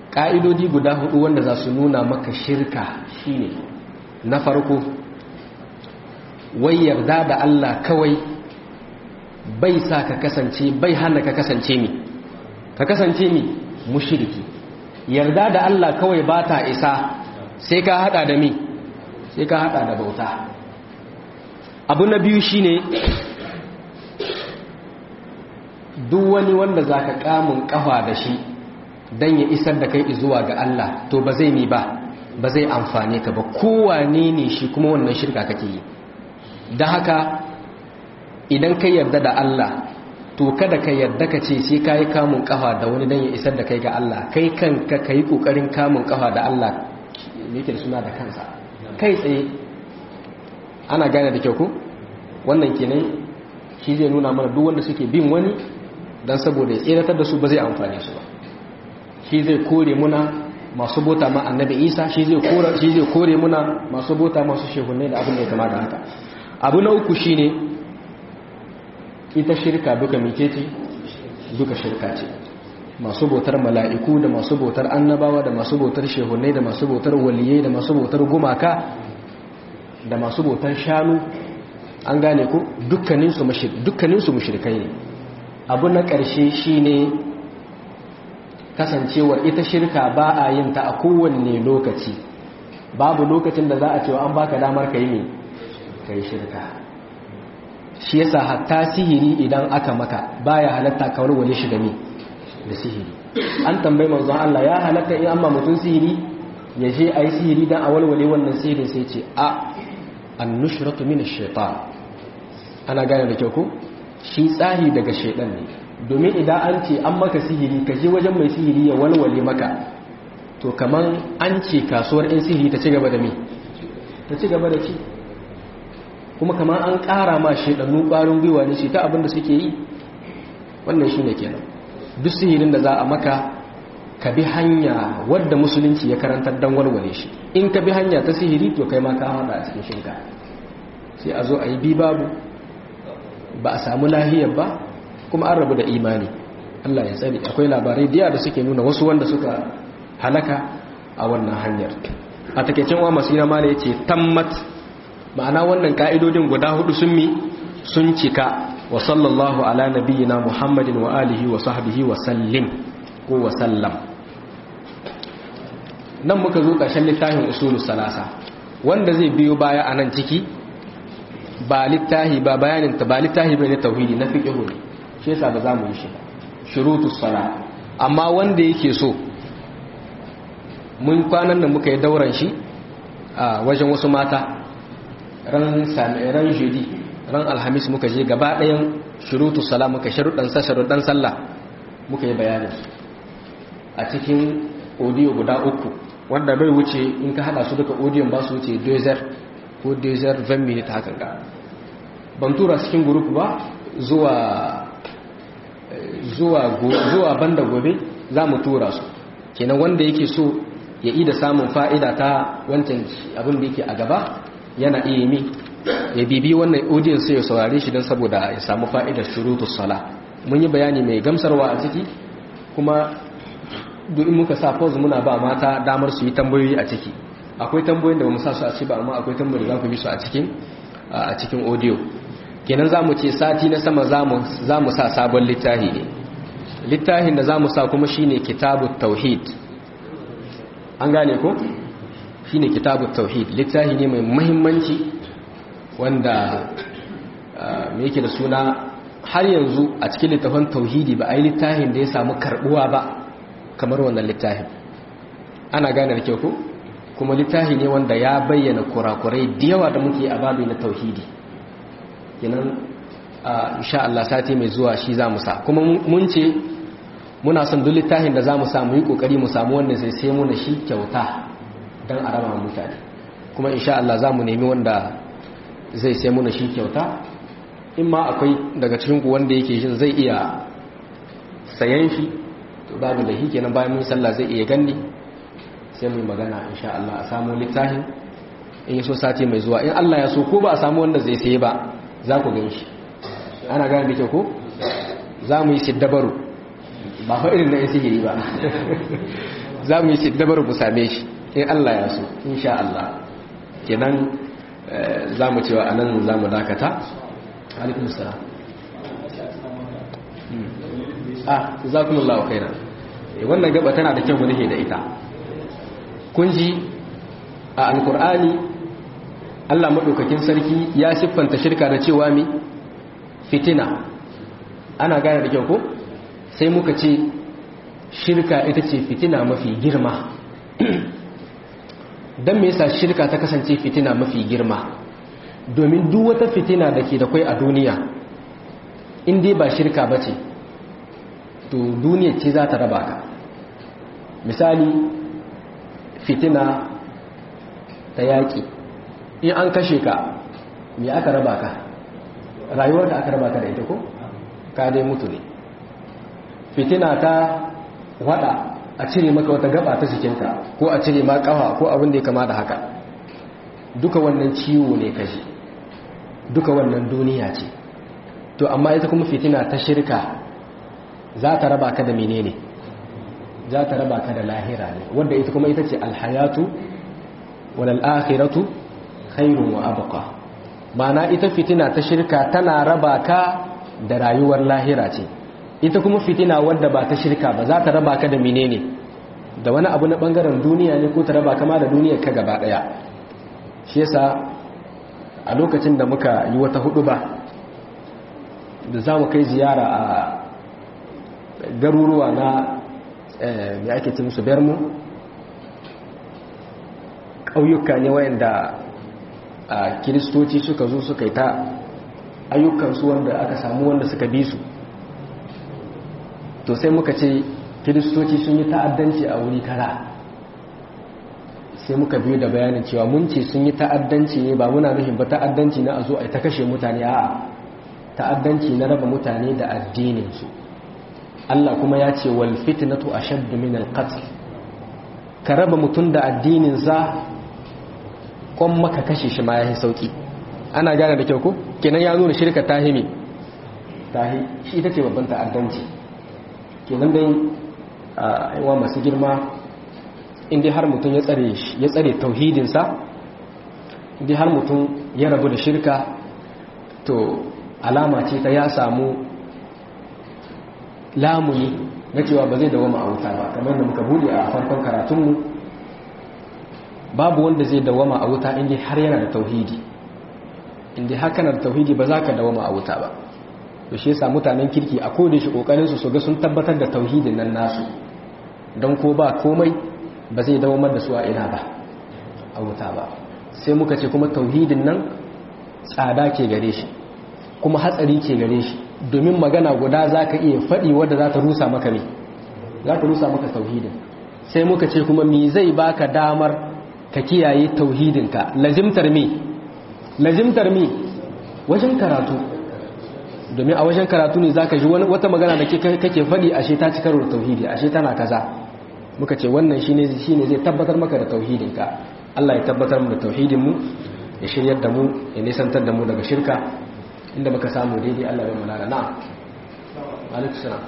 ƙa'idodi guda hudu wanda za su nuna maka shirka shine na farko wai yarda da Allah kawai bai sa ka kasance bai hana ka kasance mi ka kasance mi mushiriki yarda da Allah kawai ba ta isa sai ka hada da mi sai ka hada da bauta abu na biyu shine duk wani wanda za ka kamun kafa da shi don ya isar da kai zuwa ga Allah to ba zai mi ba ba zai amfane ka ba kowane ne shi kuma wannan shirka kake yi da haka idan ka yarda da Allah to kada ka yarda ka ce sai ka yi kamun kafa da wani don ya isar da kai ga Allah kai kanka ka yi kokarin kamun kafa da Allah yake da suna da kansa kai tsaye ana gane da kyau ko wannan kenan shi zai nuna mana duk wanda suke bin wani don saboda ya tseratar da su ba zai amfane su ba shi zai kore muna masu bota ma annabi isa shi zai kore muna masu bota masu shehunai da abin da ya kama da haka abu na uku shine ita shirka duka mice ce duka shirka ce masu bautar mala'iku da masu bautar annabawa da masu bautar shehunai da masu bautar waliyai da masu bautar gumaka da masu bautar shanu an gane ku dukkaninsu mushrikai ne abu na ƙarshe shine kasancewar ita shirka ba a yin ta a kowanne lokaci babu lokacin da za a cewa an baka damar ka yi ne ka yi shirka shi yasa hatta sihiri idan aka maka baya halatta kawar wani shiga ne da sihiri an tambayi manzon Allah ya halatta in amma mutum sihiri ya je a yi sihiri don a walwale wannan sihirin sai ce a an nushratu min shaitan ana gane da kyau ko shi tsari daga shaitan ne domin idan an ce an maka sihiri ka je wajen mai sihiri ya walwale maka to kaman an ce kasuwar in sihiri ta ci gaba da me ta ci gaba da ci kuma kamar an ƙara ma shaidannu ƙwarin gwiwa ne ce ta abin da suke yi wannan shi ne kenan duk sihirin da za a maka ka bi hanya wadda musulunci ya karantar don walwale shi in ka bi hanya ta sihiri to kai ma ka haɗa a cikin shirka sai a zo a yi bi babu ba a samu lahiyar ba kuma an rabu da imani Allah ya tsari akwai labarai diya da suke nuna wasu wanda suka halaka a wannan hanyar a takeicin wa masu yana mala ya ce tammat ma'ana wannan ka'idodin guda hudu sun mi sun cika wa sallallahu ala nabiyyina muhammadin wa alihi wa sahbihi wa sallim ko wa sallam nan muka zo ƙarshen littafin usulus salasa wanda zai biyo baya a nan ciki ba littahi ba bayanin ta ba littahi bai na tauhidi na fiqhu ne shi yasa ba za mu yi shi shurutus sala amma wanda yake so mun kwanan da muka yi dauran shi a wajen wasu mata ran ran jeudi ran alhamis muka je gaba ɗayan shurutus sala muka sharuɗan sa sharuɗan sallah muka yi bayanin a cikin audio guda uku wanda bai wuce in ka hada su duka audio ba su wuce dozer ko dozer 20 minutes hakan ga ban tura cikin group ba zuwa zuwa zuwa banda gobe za mu tura su kenan wanda yake so ya ida samun fa'ida ta wancan abin da yake a gaba yana iya mi ya bibi wannan audience sai ya saurare shi don saboda ya samu fa'idar shurutus sala mun yi bayani mai gamsarwa a ciki kuma duk muka sa pause muna ba mata damar su yi tambayoyi a ciki akwai tambayoyin da ba mu sa su a ciki ba amma akwai tambayoyi da za ku bi su a cikin a cikin audio kenan za mu ce sati na sama za mu sa sabon littafi ne littafin da za mu sa kuma shine kitabut tauhid an gane ko shine kitabut tauhid littafi ne mai muhimmanci wanda me yake da suna har yanzu a cikin littafin tauhidi ba a yi littafin da ya samu karbuwa ba kamar wannan littafin ana gane da kyau ko kuma littafi ne wanda ya bayyana kurakurai da yawa da muke a babu na tauhidi kenan insha Allah sati mai zuwa shi za mu sa kuma mun ce muna son duk littafin da za mu samu yi kokari mu samu wanda zai sai muna shi kyauta don a raba mutane kuma insha Allah za mu nemi wanda zai sai muna shi kyauta in ma akwai daga cikin ku wanda yake shin zai iya sayan shi to babu da shi kenan bayan mun sallah zai iya ganni sai mu magana insha Allah a samu littafin in yi so sati mai zuwa in Allah ya so ko ba a samu wanda zai saye ba za ku gan shi ana gane da kyau ko za mu yi siddabaru ba fa irin na yin sihiri ba za mu yi siddabar mu same shi in Allah ya so insha Allah kenan za mu cewa anan za mu dakata alaikum salam ah jazakumullahu khairan wannan gaba tana da kyau mu da ita kun ji a alkur'ani Allah madaukakin sarki ya siffanta shirka da cewa mi fitina ana gane da kyau ko sai muka ce shirka ita ce fitina mafi girma don me yasa shirka ta kasance fitina mafi girma domin duk wata fitina da ke da kwai a duniya in dai ba shirka ba ce to duniya ce za ta raba ka misali fitina ta yaƙi in an kashe ka me aka raba ka rayuwar da aka raba ka da ita ko ka dai mutu ne fitina ta wada a cire maka wata gaba ta jikinka ko a cire ma kafa ko abin da ya kama da haka duka wannan ciwo ne kashi duka wannan duniya ce to amma ita kuma fitina ta shirka za ta raba ka da menene za ta raba ka da lahira ne wanda ita kuma ita ce alhayatu wal akhiratu khairun wa abqa ma'ana ita fitina ta shirka tana raba ka da rayuwar lahira ce ita kuma fitina wadda ba ta shirka ba za ta raba ka da menene da wani abu na bangaren duniya ne ko ta raba kama da duniyar ka gaba daya shi yasa a lokacin da muka yi wata hudu ba da za mu kai ziyara a garuruwa na mai ake ce musu bermu ƙauyuka ne wayanda a kiristoci suka zo suka yi ta ayyukansu wanda aka samu wanda suka bi su to sai muka ce kiristoci sun yi ta'addanci a wuri kara sai muka biyo da bayanin cewa mun ce sun yi ta'addanci ne ba muna nufin ba ta'addanci na a zo a ta kashe mutane a ta'addanci na raba mutane da addininsu Allah kuma ya ce wal fitnatu ashaddu min al qatl ka raba mutum da addinin sa kon maka kashe shi ma yayi sauki ana gane da kyau ko kenan ya nuna shirka tahimi tahi shi ita ce babban ta'addanci kenan dai a yawa masu girma inda har mutum ya tsare ya tsare tauhidin sa inda har mutum ya rabu da shirka to alama ce ta ya samu lamuni na cewa ba zai dawama a wuta ba kamar da muka bude a farkon karatunmu babu wanda zai dawama a wuta inda har yana da tauhidi inda haka na da tauhidi ba za ka dawama a wuta ba to shi yasa mutanen kirki a koda shi kokarin su su ga sun tabbatar da tauhidin nan nasu don ko ba komai ba zai dawamar da su a ina ba a wuta ba sai muka ce kuma tauhidin nan tsada ke gare shi kuma hatsari ke gare shi domin magana guda za ka iya faɗi wadda za ta rusa maka ne za ta rusa maka tauhidin sai muka ce kuma mi zai baka damar ka kiyaye tauhidinka lazimtar mi lazimtar mi wajen karatu domin a wajen karatu ne za ka ji wata magana da kake faɗi ashe ta ci karo da tauhidi ashe tana kaza muka ce wannan shine shine zai tabbatar maka da tauhidinka Allah ya tabbatar mu da tauhidinmu ya shiryar da mu ya nisantar da mu daga shirka inda muka samu daidai Allah bai mulana na alaikum salam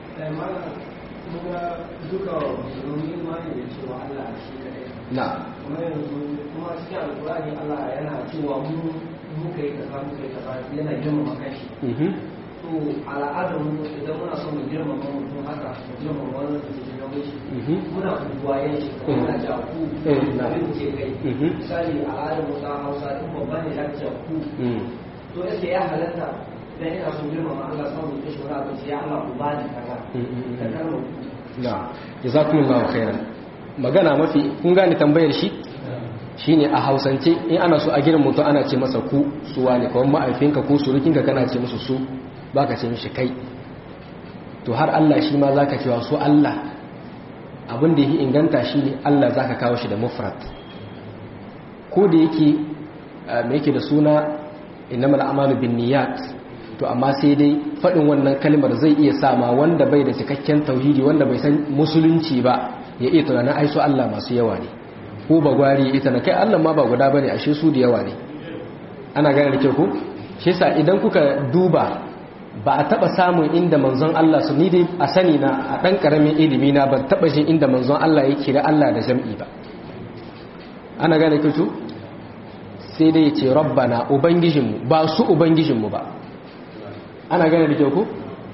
na kuma yanzu kuma cikin alkurani Allah yana cewa mu muka yi kaza muka yi kaza yana girmama kanshi to al'adar mu idan muna son mu girmama mutum haka mu girmama wani da ke girmama shi muna buwayen shi kuma na ja ku abin ce kai misali al'adar mu ta Hausa duk babba ne ya ce ku to yake ya halatta dan ina son girmama Allah samu da shi wani abin ya Allah ku bani kaza da kalmar na jazakumullahu khairan magana mafi kun gane tambayar shi shine a hausance in ana so a girin mutum ana ce masa ku suwa ne kawai ma'aifinka ko surukinka kana ce musu su baka ce mishi kai to har Allah shi ma zaka cewa su Allah abin da yake inganta shi ne Allah zaka kawo shi da mufrad ko da yake me yake da suna innamal a'malu binniyat to amma sai dai faɗin wannan kalmar zai iya sama wanda bai da cikakken tauhidi wanda bai san musulunci ba ya iya tunanin aiso Allah masu yawa ne ko ba gwari ita na kai Allah ma ba guda bane ashe su da yawa ne ana gane da kyau ko shi yasa idan kuka duba ba a taba samun inda manzon Allah su ni dai a sani na a dan karamin ilimi na ban taba jin inda manzon Allah ya kira Allah da jam'i ba ana gane kutu sai dai ya ce rabbana ubangijinmu ba su ubangijinmu ba ana gane da kyau ku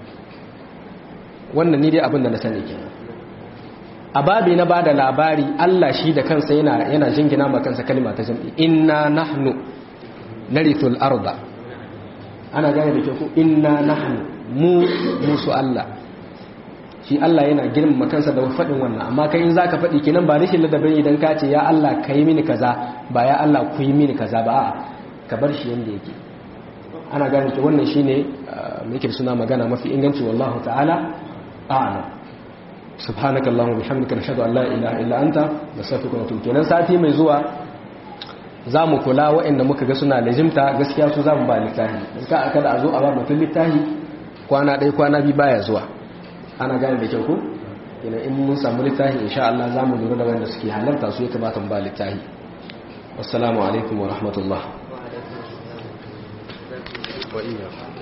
wannan ni dai abin da na sani kenan a babi na bada labari Allah shi da kansa yana yana jingina ma kansa kalma ta jam'i inna nahnu narithul arda ana gane da kyau ku inna nahnu mu musu Allah shi Allah yana girmama kansa da faɗin wannan amma kai in zaka faɗi kenan ba rashin ladabin idan ka ce ya Allah ka yi mini kaza ba ya Allah ku yi mini kaza ba a'a ka bar shi yanda yake ana gane ki wannan shine muke suna magana mafi inganci wallahu ta'ala a'lam subhanakallahumma bihamdika nashhadu an la ilaha illa anta nastaghfiruka wa natubu kenan sati mai zuwa zamu kula waɗanda muka ga suna lazimta gaskiya su zamu ba littafi in ka aka da a zo a ba mutum littafi kwana ɗaya kwana biyu baya zuwa ana gane da kyau ko kenan in mun samu littafi insha Allah zamu lura da wanda suke halarta su ya kamata mu ba littafi wassalamu alaikum wa rahmatullah wa iyyakum